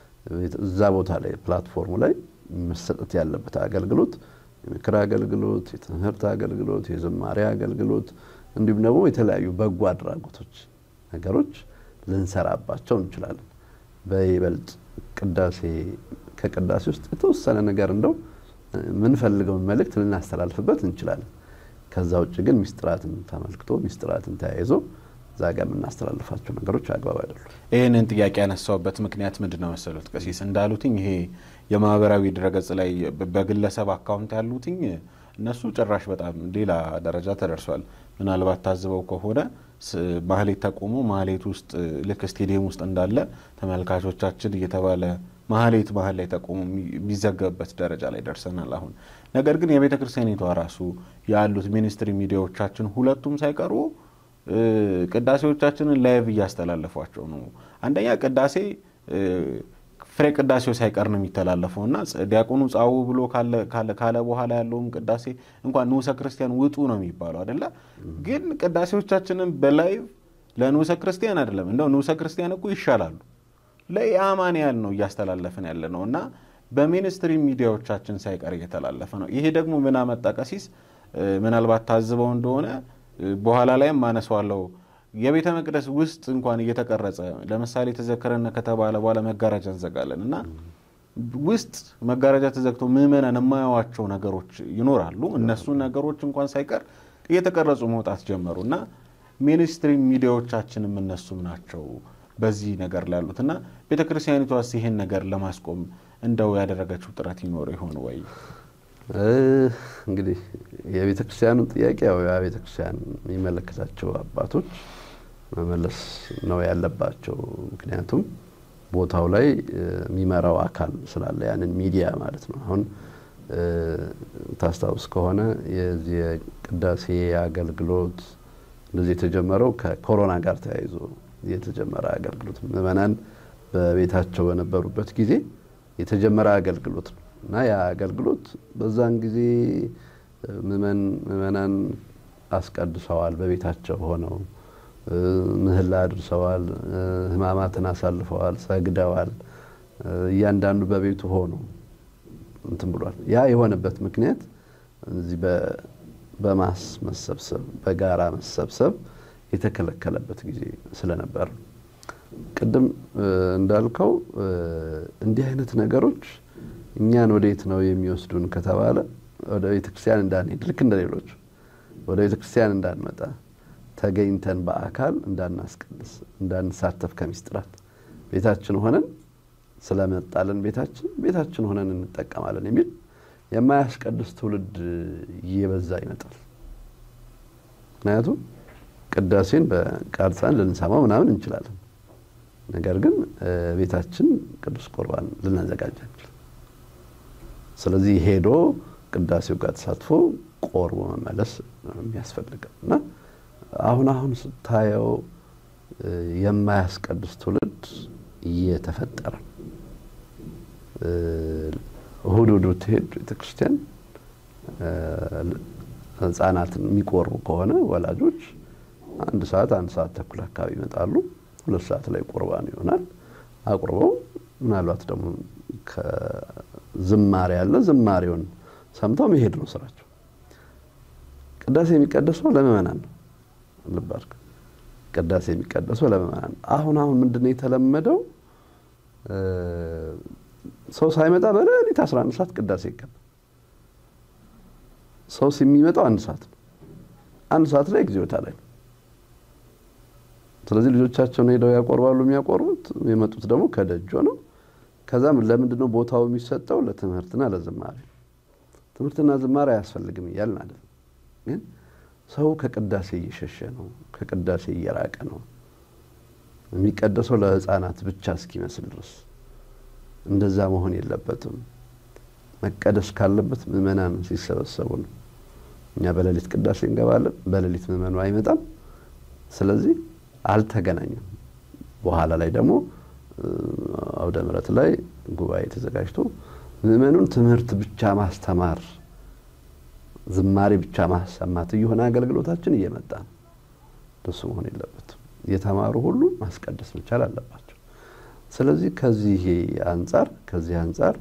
እዛ ቦታ ላይ ፕላትፎርሙ ላይ መሰጠት ያለበት አገልግሎት የምክር አገልግሎት፣ የትምህርት አገልግሎት፣ የዝማሬ አገልግሎት እንዲሁም ደግሞ የተለያዩ በጎ አድራጎቶች ነገሮች ልንሰራባቸው እንችላለን። በይበልጥ ቅዳሴ ከቅዳሴ ውስጥ የተወሰነ ነገር እንደው የምንፈልገውን መልእክት ልናስተላልፍበት እንችላለን። ከዛ ውጭ ግን ሚስጥራትን ተመልክቶ ሚስጥራትን ተያይዞ እዛ ጋር የምናስተላልፋቸው ነገሮች አግባብ አይደሉም። ይህንን ጥያቄ ያነሳውበት ምክንያት ምንድን ነው መሰሉት ቀሲስ እንዳሉትኝ ይሄ የማህበራዊ ድረገጽ ላይ በግለሰብ አካውንት ያሉትኝ እነሱ ጭራሽ በጣም ሌላ ደረጃ ተደርሷል። ምናልባት ታዝበው ከሆነ ማህሌት ተቆሞ ማህሌት ውስጥ ልክ ስቴዲየም ውስጥ እንዳለ ተመልካቾቻችን እየተባለ ማህሌት መሀል ላይ ተቆሞ የሚዘገብበት ደረጃ ላይ ደርሰናል አሁን። ነገር ግን የቤተ ክርስቲያኒቷ ራሱ ያሉት ሚኒስትሪ ሚዲያዎቻችን ሁለቱም ሳይቀሩ ቅዳሴዎቻችንን ላይቭ እያስተላለፏቸው ነው። አንደኛ ቅዳሴ ፍሬ ቅዳሴው ሳይቀር ነው የሚተላለፈው እና ዲያቆኑ ጻው ብሎ ካለ በኋላ ያለውም ቅዳሴ እንኳን ንዑሰ ክርስቲያን ውጡ ነው የሚባለው አይደለ? ግን ቅዳሴዎቻችንን በላይቭ ለንዑሰ ክርስቲያን አይደለም እንደው ንዑሰ ክርስቲያን እኮ ይሻላሉ ለኢአማንያን ነው እያስተላለፍን ያለ ነው እና በሚኒስትሪ ሚዲያዎቻችን ሳይቀር እየተላለፈ ነው። ይሄ ደግሞ ምን አመጣ ቀሲስ? ምናልባት ታዝበው እንደሆነ በኋላ ላይም ማነሷለው የቤተ መቅደስ ውስጥ እንኳን እየተቀረጸ ለምሳሌ ተዘከረነ ከተባለ በኋላ መጋረጃ እንዘጋለን እና ውስጥ መጋረጃ ተዘግቶ ምዕመናን የማያዋቸው ነገሮች ይኖራሉ። እነሱን ነገሮች እንኳን ሳይቀር እየተቀረጹ መውጣት ጀመሩ እና ሚኒስትሪ ሚዲያዎቻችንም እነሱም ናቸው በዚህ ነገር ላይ ያሉት እና ቤተ ክርስቲያኒቷስ ይሄን ነገር ለማስቆም እንደው ያደረገችው ጥረት ይኖር ይሆን ወይ? እንግዲህ የቤተ ክርስቲያኑን ጥያቄ ያው የቤተ ክርስቲያን የሚመለከታቸው አባቶች መመለስ ነው ያለባቸው። ምክንያቱም ቦታው ላይ የሚመራው አካል ስላለ ያንን ሚዲያ ማለት ነው። አሁን ታስታውስ ከሆነ የዚህ የቅዳሴ አገልግሎት እንደዚህ የተጀመረው ከኮሮና ጋር ተያይዞ የተጀመረ አገልግሎት ምዕመናን በቤታቸው በነበሩበት ጊዜ የተጀመረ አገልግሎት ነው እና ያ አገልግሎት በዛን ጊዜ ምዕመናን አስቀድሰዋል፣ በቤታቸው ሆነው ምህላ አድርሰዋል፣ ሕማማትን አሳልፈዋል፣ ሰግደዋል። እያንዳንዱ በቤቱ ሆኖ እንትን ብሏል። ያ የሆነበት ምክንያት እዚህ በማስ መሰብሰብ በጋራ መሰብሰብ የተከለከለበት ጊዜ ስለነበር ቅድም እንዳልከው እንዲህ አይነት ነገሮች እኛን ወዴት ነው የሚወስዱን ከተባለ ወደ ቤተክርስቲያን እንዳንሄድ ልክ እንደሌሎች ወደ ቤተክርስቲያን እንዳንመጣ ተገኝተን በአካል እንዳናስቀድስ እንዳንሳተፍ ከምስጢራት ቤታችን ሆነን ስለመጣለን ቤታችን ቤታችን ሆነን እንጠቀማለን የሚል የማያስቀድስ ትውልድ እየበዛ ይመጣል። ምክንያቱም ቅዳሴን በቃርጻን ልንሰማው ምናምን እንችላለን። ነገር ግን ቤታችን ቅዱስ ቁርባን ልናዘጋጅ አንችልም። ስለዚህ ሄዶ ቅዳሴው ጋር ተሳትፎ ቆርቦ መመለስ የሚያስፈልገው እና አሁን አሁን ስታየው የማያስቀድስ ትውልድ እየተፈጠረ እሁድ እሁድ ብትሄድ ቤተክርስቲያን ህጻናትን የሚቆርቡ ከሆነ ወላጆች አንድ ሰዓት አንድ ሰዓት ተኩል አካባቢ ይመጣሉ። ሁለት ሰዓት ላይ ቁርባን ይሆናል። አቁርበው ምናልባት ደግሞ ዝማሬ ያለ ዝማሬውን ሰምተው መሄድ ነው ስራቸው። ቅዳሴ የሚቀደሰው ለምእመናን ነው። ልብ አድርግ። ቅዳሴ የሚቀደሰው ለምእመናን ነው። አሁን አሁን ምንድነው የተለመደው? ሰው ሳይመጣ በሌሊት 11 ሰዓት ቅዳሴ ይገባል። ሰው የሚመጣው አንድ ሰዓት ነው። አንድ ሰዓት ላይ እግዚኦታ ላይ ነው። ስለዚህ ልጆቻቸውን ሄደው ያቆርባሉ። የሚያቆርቡት የመጡት ደግሞ ከደጆ ነው። ከዛም ለምንድን ነው ቦታው የሚሰጠው? ለትምህርትና ለዝማሬ። ትምህርትና ዝማሬ አያስፈልግም እያልን አይደለም፣ ግን ሰው ከቅዳሴ እየሸሸ ነው፣ ከቅዳሴ እየራቀ ነው። የሚቀደሰው ለሕፃናት ብቻ እስኪመስል ድረስ እንደዛ መሆን የለበትም። መቀደስ ካለበት ምዕመናን ሲሰበሰቡ ነው። እኛ በሌሊት ቅዳሴ እንገባለን፣ በሌሊት ምዕመኑ አይመጣም። ስለዚህ አልተገናኘም። በኋላ ላይ ደግሞ አውደ ምሕረት ላይ ጉባኤ ተዘጋጅቶ ምዕመኑን ትምህርት ብቻ ማስተማር፣ ዝማሬ ብቻ ማሰማት እየሆነ አገልግሎታችን እየመጣ ነው። ደሱ መሆን የለበትም። የተማሩ ሁሉ ማስቀደስ መቻል አለባቸው። ስለዚህ ከዚህ አንጻር ከዚህ አንጻር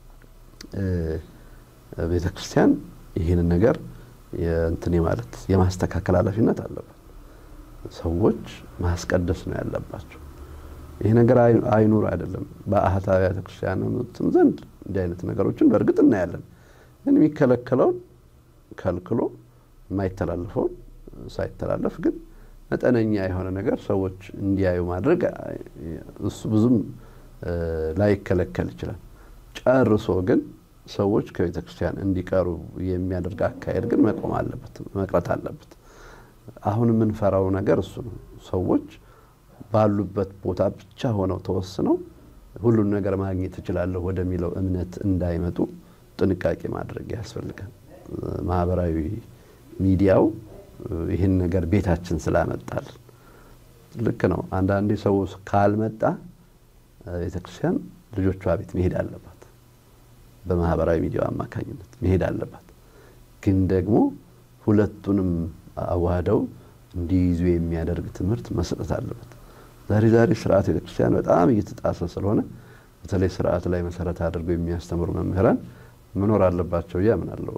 ቤተ ክርስቲያን ይህንን ነገር እንትን ማለት የማስተካከል ኃላፊነት አለበት። ሰዎች ማስቀደስ ነው ያለባቸው። ይህ ነገር አይኑር አይደለም። በአህት አብያተ ክርስቲያናትም ዘንድ እንዲህ አይነት ነገሮችን በእርግጥ እናያለን። ግን የሚከለከለውን ከልክሎ የማይተላለፈውን ሳይተላለፍ ግን መጠነኛ የሆነ ነገር ሰዎች እንዲያዩ ማድረግ እሱ ብዙም ላይከለከል ይችላል። ጨርሶ ግን ሰዎች ከቤተ ክርስቲያን እንዲቀሩ የሚያደርግ አካሄድ ግን መቆም አለበት፣ መቅረት አለበት። አሁን የምንፈራው ነገር እሱ ነው። ሰዎች ባሉበት ቦታ ብቻ ሆነው ተወስነው ሁሉን ነገር ማግኘት እችላለሁ ወደሚለው እምነት እንዳይመጡ ጥንቃቄ ማድረግ ያስፈልጋል። ማህበራዊ ሚዲያው ይህን ነገር ቤታችን ስላመጣል ልክ ነው። አንዳንዴ ሰው ካልመጣ ቤተክርስቲያን ልጆቿ ቤት መሄድ አለባት፣ በማህበራዊ ሚዲያው አማካኝነት መሄድ አለባት። ግን ደግሞ ሁለቱንም አዋህደው እንዲይዙ የሚያደርግ ትምህርት መስጠት አለበት። ዛሬ ዛሬ ስርዓት ቤተክርስቲያን በጣም እየተጣሰ ስለሆነ በተለይ ስርዓት ላይ መሰረት አድርገው የሚያስተምሩ መምህራን መኖር አለባቸው ብዬ አምናለሁ።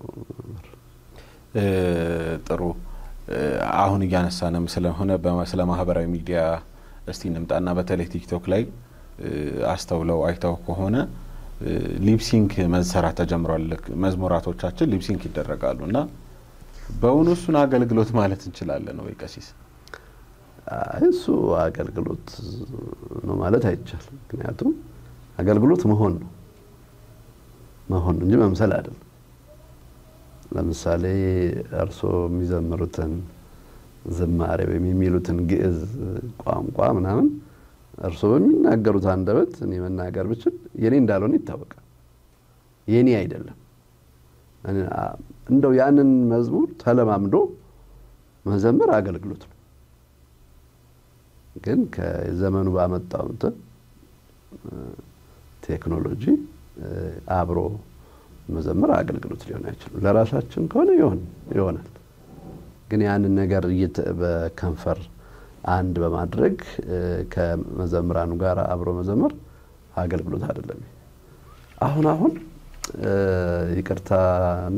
ጥሩ። አሁን እያነሳንም ስለሆነ ስለ ማህበራዊ ሚዲያ እስቲ እንምጣና በተለይ ቲክቶክ ላይ አስተውለው አይተው ከሆነ ሊፕሲንክ መሰራት ተጀምሯል። መዝሙራቶቻችን ሊፕሲንክ ይደረጋሉ እና በእውኑ እሱን አገልግሎት ማለት እንችላለን ወይ ቀሲስ? እሱ አገልግሎት ነው ማለት አይቻልም። ምክንያቱም አገልግሎት መሆን ነው መሆን እንጂ መምሰል አይደለም። ለምሳሌ እርስዎ የሚዘምሩትን ዝማሬ ወይም የሚሉትን ግዕዝ ቋንቋ ምናምን እርስዎ በሚናገሩት አንደበት እኔ መናገር ብችል የኔ እንዳልሆነ ይታወቃል። የኔ አይደለም። እንደው ያንን መዝሙር ተለማምዶ መዘመር አገልግሎት ነው። ግን ከዘመኑ ባመጣው እንትን ቴክኖሎጂ አብሮ መዘመር አገልግሎት ሊሆን አይችልም። ለራሳችን ከሆነ ይሆን ይሆናል። ግን ያንን ነገር በከንፈር አንድ በማድረግ ከመዘምራኑ ጋር አብሮ መዘመር አገልግሎት አይደለም። አሁን አሁን ይቅርታና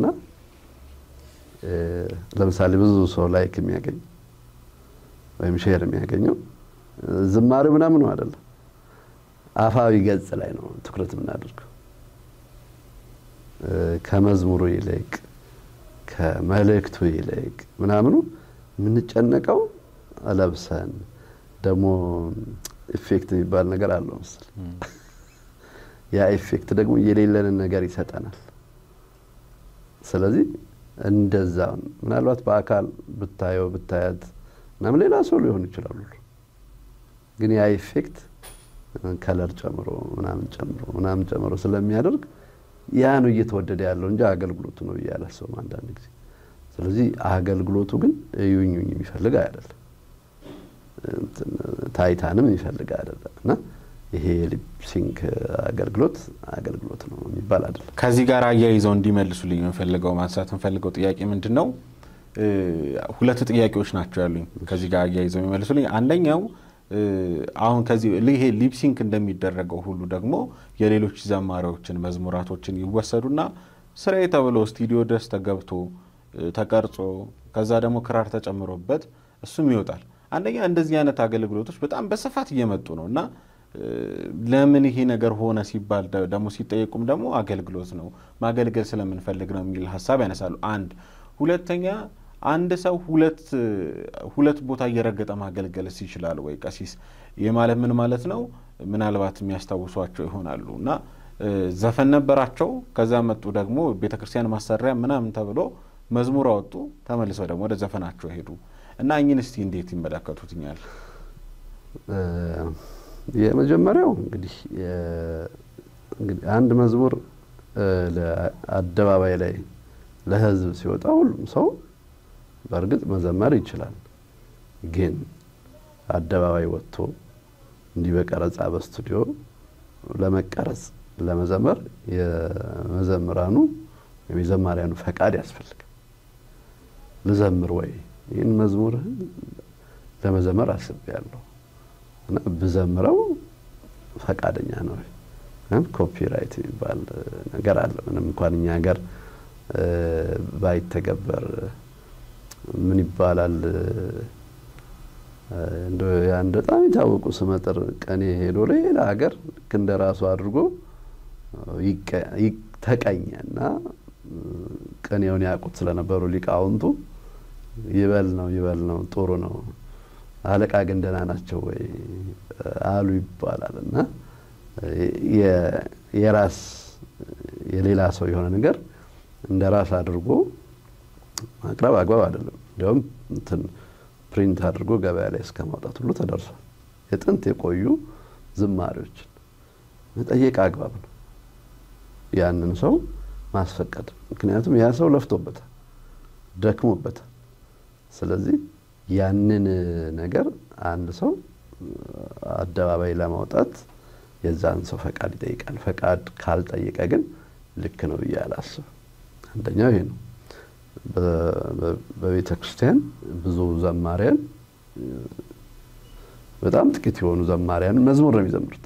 ለምሳሌ ብዙ ሰው ላይክ የሚያገኝ ወይም ሼር የሚያገኘው ዝማሬው ምናምኑ አይደለም፣ አፋዊ ገጽ ላይ ነው ትኩረት የምናደርገው ከመዝሙሩ ይልቅ ከመልእክቱ ይልቅ ምናምኑ የምንጨነቀው ለብሰን ደግሞ ኢፌክት የሚባል ነገር አለው መሰል ያ ኢፌክት ደግሞ የሌለንን ነገር ይሰጠናል። ስለዚህ እንደዛ ምናልባት በአካል ብታየው ብታያት ምናምን ሌላ ሰው ሊሆኑ ይችላሉ። ግን ያ ኢፌክት ከለር ጨምሮ ምናምን ጨምሮ ምናምን ጨምሮ ስለሚያደርግ ያ ነው እየተወደደ ያለው እንጂ አገልግሎቱ ነው ብዬ አላስብም አንዳንድ ጊዜ። ስለዚህ አገልግሎቱ ግን እዩኙኝ የሚፈልግ አይደለም፣ ታይታንም የሚፈልግ አይደለም እና ይሄ የሊፕሲንክ አገልግሎት አገልግሎት ነው የሚባል አይደለም። ከዚህ ጋር አያይዘው እንዲመልሱልኝ የምፈልገው ማንሳት የምፈልገው ጥያቄ ምንድን ነው? ሁለት ጥያቄዎች ናቸው ያሉኝ ከዚህ ጋር አያይዘው የሚመልሱልኝ። አንደኛው አሁን ከዚህ ይሄ ሊፕሲንክ እንደሚደረገው ሁሉ ደግሞ የሌሎች ዘማሪዎችን መዝሙራቶችን ይወሰዱና ስራዬ ተብሎ ስቱዲዮ ድረስ ተገብቶ ተቀርጾ ከዛ ደግሞ ክራር ተጨምሮበት እሱም ይወጣል። አንደኛ እንደዚህ አይነት አገልግሎቶች በጣም በስፋት እየመጡ ነው እና ለምን ይሄ ነገር ሆነ ሲባል ደግሞ ሲጠየቁም ደግሞ አገልግሎት ነው ማገልገል ስለምንፈልግ ነው የሚል ሀሳብ ያነሳሉ። አንድ ሁለተኛ አንድ ሰው ሁለት ሁለት ቦታ እየረገጠ ማገልገልስ ይችላል ወይ? ቀሲስ ይህ ማለት ምን ማለት ነው? ምናልባት የሚያስታውሷቸው ይሆናሉ እና ዘፈን ነበራቸው። ከዛ መጡ ደግሞ ቤተ ክርስቲያን ማሰሪያ ምናምን ተብሎ መዝሙር አወጡ። ተመልሰው ደግሞ ወደ ዘፈናቸው ሄዱ እና እኝን እስቲ እንዴት ይመለከቱትኛል? የመጀመሪያው እንግዲህ አንድ መዝሙር አደባባይ ላይ ለሕዝብ ሲወጣ ሁሉም ሰው በእርግጥ መዘመር ይችላል። ግን አደባባይ ወጥቶ እንዲህ በቀረጻ በስቱዲዮ ለመቀረጽ ለመዘመር የመዘምራኑ ወይም የዘማሪያኑ ፈቃድ ያስፈልጋል። ልዘምር ወይ ይህን መዝሙርህን ለመዘመር አስቤያለሁ እና ብዘምረው ፈቃደኛ ነው። ኮፒራይት የሚባል ነገር አለ። ምንም እንኳን እኛ ሀገር ባይተገበር ምን ይባላል አንድ በጣም የታወቁ ስመጥር ቀኔ ሄዶ ሌላ ሀገር ልክ እንደ ራሱ አድርጎ ተቀኘ እና ቅኔውን ያውቁት ስለነበሩ ሊቃውንቱ ይበል ነው ይበል ነው ጥሩ ነው አለቃ ግን ደህና ናቸው ወይ አሉ ይባላል እና የራስ የሌላ ሰው የሆነ ነገር እንደ ራስ አድርጎ ማቅረብ አግባብ አይደለም። እንዲያውም እንትን ፕሪንት አድርጎ ገበያ ላይ እስከ ማውጣት ሁሉ ተደርሷል። የጥንት የቆዩ ዝማሬዎችን መጠየቅ አግባብ ነው፣ ያንን ሰው ማስፈቀድ። ምክንያቱም ያ ሰው ለፍቶበታል፣ ደክሞበታል። ስለዚህ ያንን ነገር አንድ ሰው አደባባይ ለማውጣት የዛን ሰው ፈቃድ ይጠይቃል። ፈቃድ ካልጠየቀ ግን ልክ ነው ብዬ አላስብም። አንደኛው ይሄ ነው። በቤተ ክርስቲያን ብዙ ዘማሪያን በጣም ጥቂት የሆኑ ዘማሪያን መዝሙር ነው የሚዘምሩት።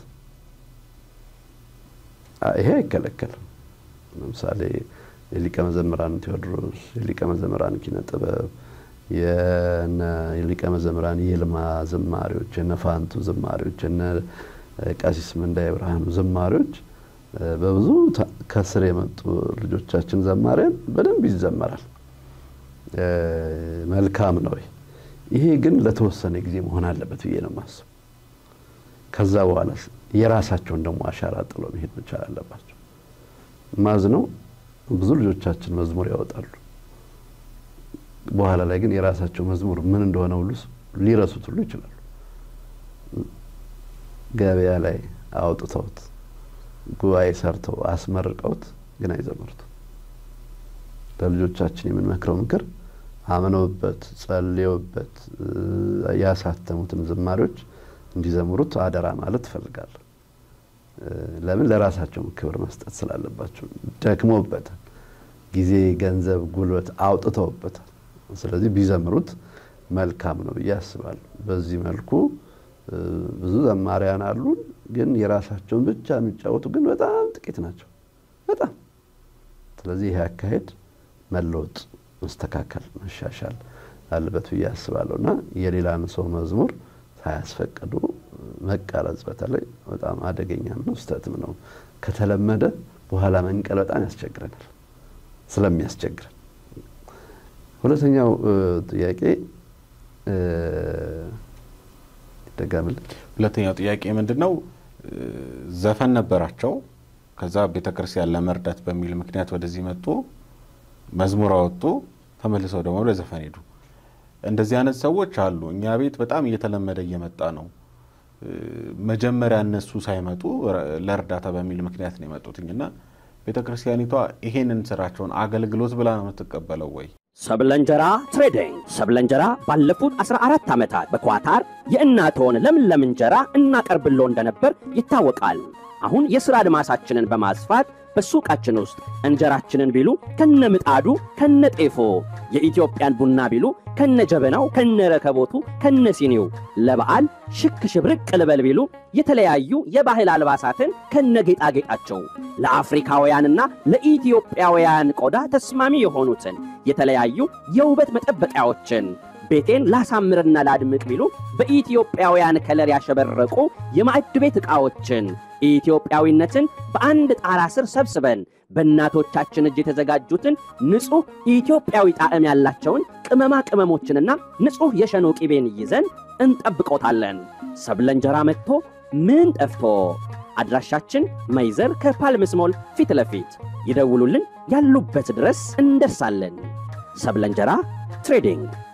ይሄ አይከለከልም። ለምሳሌ የሊቀ መዘምራን ቴዎድሮስ፣ የሊቀ መዘምራን ኪነ ጥበብ፣ የሊቀ መዘምራን የልማ ዝማሬዎች፣ የነ ፋንቱ ዝማሬዎች፣ የነ ቀሲስ ምንዳይ ብርሃኑ ዝማሬዎች በብዙ ከስር የመጡ ልጆቻችን ዘማሪያን በደንብ ይዘመራል። መልካም ነው። ይሄ ግን ለተወሰነ ጊዜ መሆን አለበት ብዬ ነው የማስበው። ከዛ በኋላ የራሳቸውን ደግሞ አሻራ ጥለው መሄድ መቻል አለባቸው። ማዝነው ብዙ ልጆቻችን መዝሙር ያወጣሉ። በኋላ ላይ ግን የራሳቸው መዝሙር ምን እንደሆነ ሁሉ ሊረሱት ሁሉ ይችላሉ። ገበያ ላይ አውጥተውት ጉባኤ ሰርተው አስመርቀውት ግን አይዘምሩት። ለልጆቻችን የምንመክረው ምክር አምነውበት ጸልየውበት ያሳተሙትን ዝማሬዎች እንዲዘምሩት አደራ ማለት እፈልጋለሁ። ለምን ለራሳቸው ክብር መስጠት ስላለባቸው ደክሞበታል። ጊዜ፣ ገንዘብ፣ ጉልበት አውጥተውበታል። ስለዚህ ቢዘምሩት መልካም ነው ብዬ አስባለሁ። በዚህ መልኩ ብዙ ዘማሪያን አሉን፣ ግን የራሳቸውን ብቻ የሚጫወቱ ግን በጣም ጥቂት ናቸው። በጣም ስለዚህ ይሄ አካሄድ መለወጥ፣ መስተካከል፣ መሻሻል አለበት ብዬ አስባለሁ እና የሌላን ሰው መዝሙር ሳያስፈቅዱ መቀረጽ በተለይ በጣም አደገኛም ነው፣ ስህተትም ነው። ከተለመደ በኋላ መንቀል በጣም ያስቸግረናል ስለሚያስቸግረን። ሁለተኛው ጥያቄ ይደገምልን። ሁለተኛው ጥያቄ ምንድን ነው? ዘፈን ነበራቸው። ከዛ ቤተ ክርስቲያን ለመርዳት በሚል ምክንያት ወደዚህ መጡ፣ መዝሙር አወጡ፣ ተመልሰው ደግሞ ወደ ዘፈን ሄዱ። እንደዚህ አይነት ሰዎች አሉ። እኛ ቤት በጣም እየተለመደ እየመጣ ነው። መጀመሪያ እነሱ ሳይመጡ ለእርዳታ በሚል ምክንያት ነው የመጡትኝ እና ቤተ ክርስቲያኒቷ ይሄንን ስራቸውን አገልግሎት ብላ ነው የምትቀበለው ወይ? ሰብለ እንጀራ ትሬዲንግ ሰብለ እንጀራ ባለፉት 14 ዓመታት በኳታር የእናትዎን ለምለም እንጀራ እናቀርብሎ እንደነበር ይታወቃል። አሁን የሥራ አድማሳችንን በማስፋት በሱቃችን ውስጥ እንጀራችንን ቢሉ ከነ ምጣዱ ከነ ጤፎ፣ የኢትዮጵያን ቡና ቢሉ ከነ ጀበናው ከነ ረከቦቱ ከነ ሲኒው፣ ለበዓል ሽክ ሽብርቅ ልበል ቢሉ የተለያዩ የባህል አልባሳትን ከነ ጌጣጌጣቸው ለአፍሪካውያንና ለኢትዮጵያውያን ቆዳ ተስማሚ የሆኑትን የተለያዩ የውበት መጠበቂያዎችን ቤቴን ላሳምርና ላድምቅ ቢሉ በኢትዮጵያውያን ከለር ያሸበረቁ የማዕድ ቤት ዕቃዎችን ኢትዮጵያዊነትን በአንድ ጣራ ስር ሰብስበን በእናቶቻችን እጅ የተዘጋጁትን ንጹሕ ኢትዮጵያዊ ጣዕም ያላቸውን ቅመማ ቅመሞችንና ንጹሕ የሸኖ ቂቤን ይዘን እንጠብቆታለን። ሰብለ እንጀራ መጥቶ ምን ጠፍቶ? አድራሻችን መይዘር ከፓልምስ ሞል ፊት ለፊት ይደውሉልን፣ ያሉበት ድረስ እንደርሳለን። ሰብለ እንጀራ ትሬዲንግ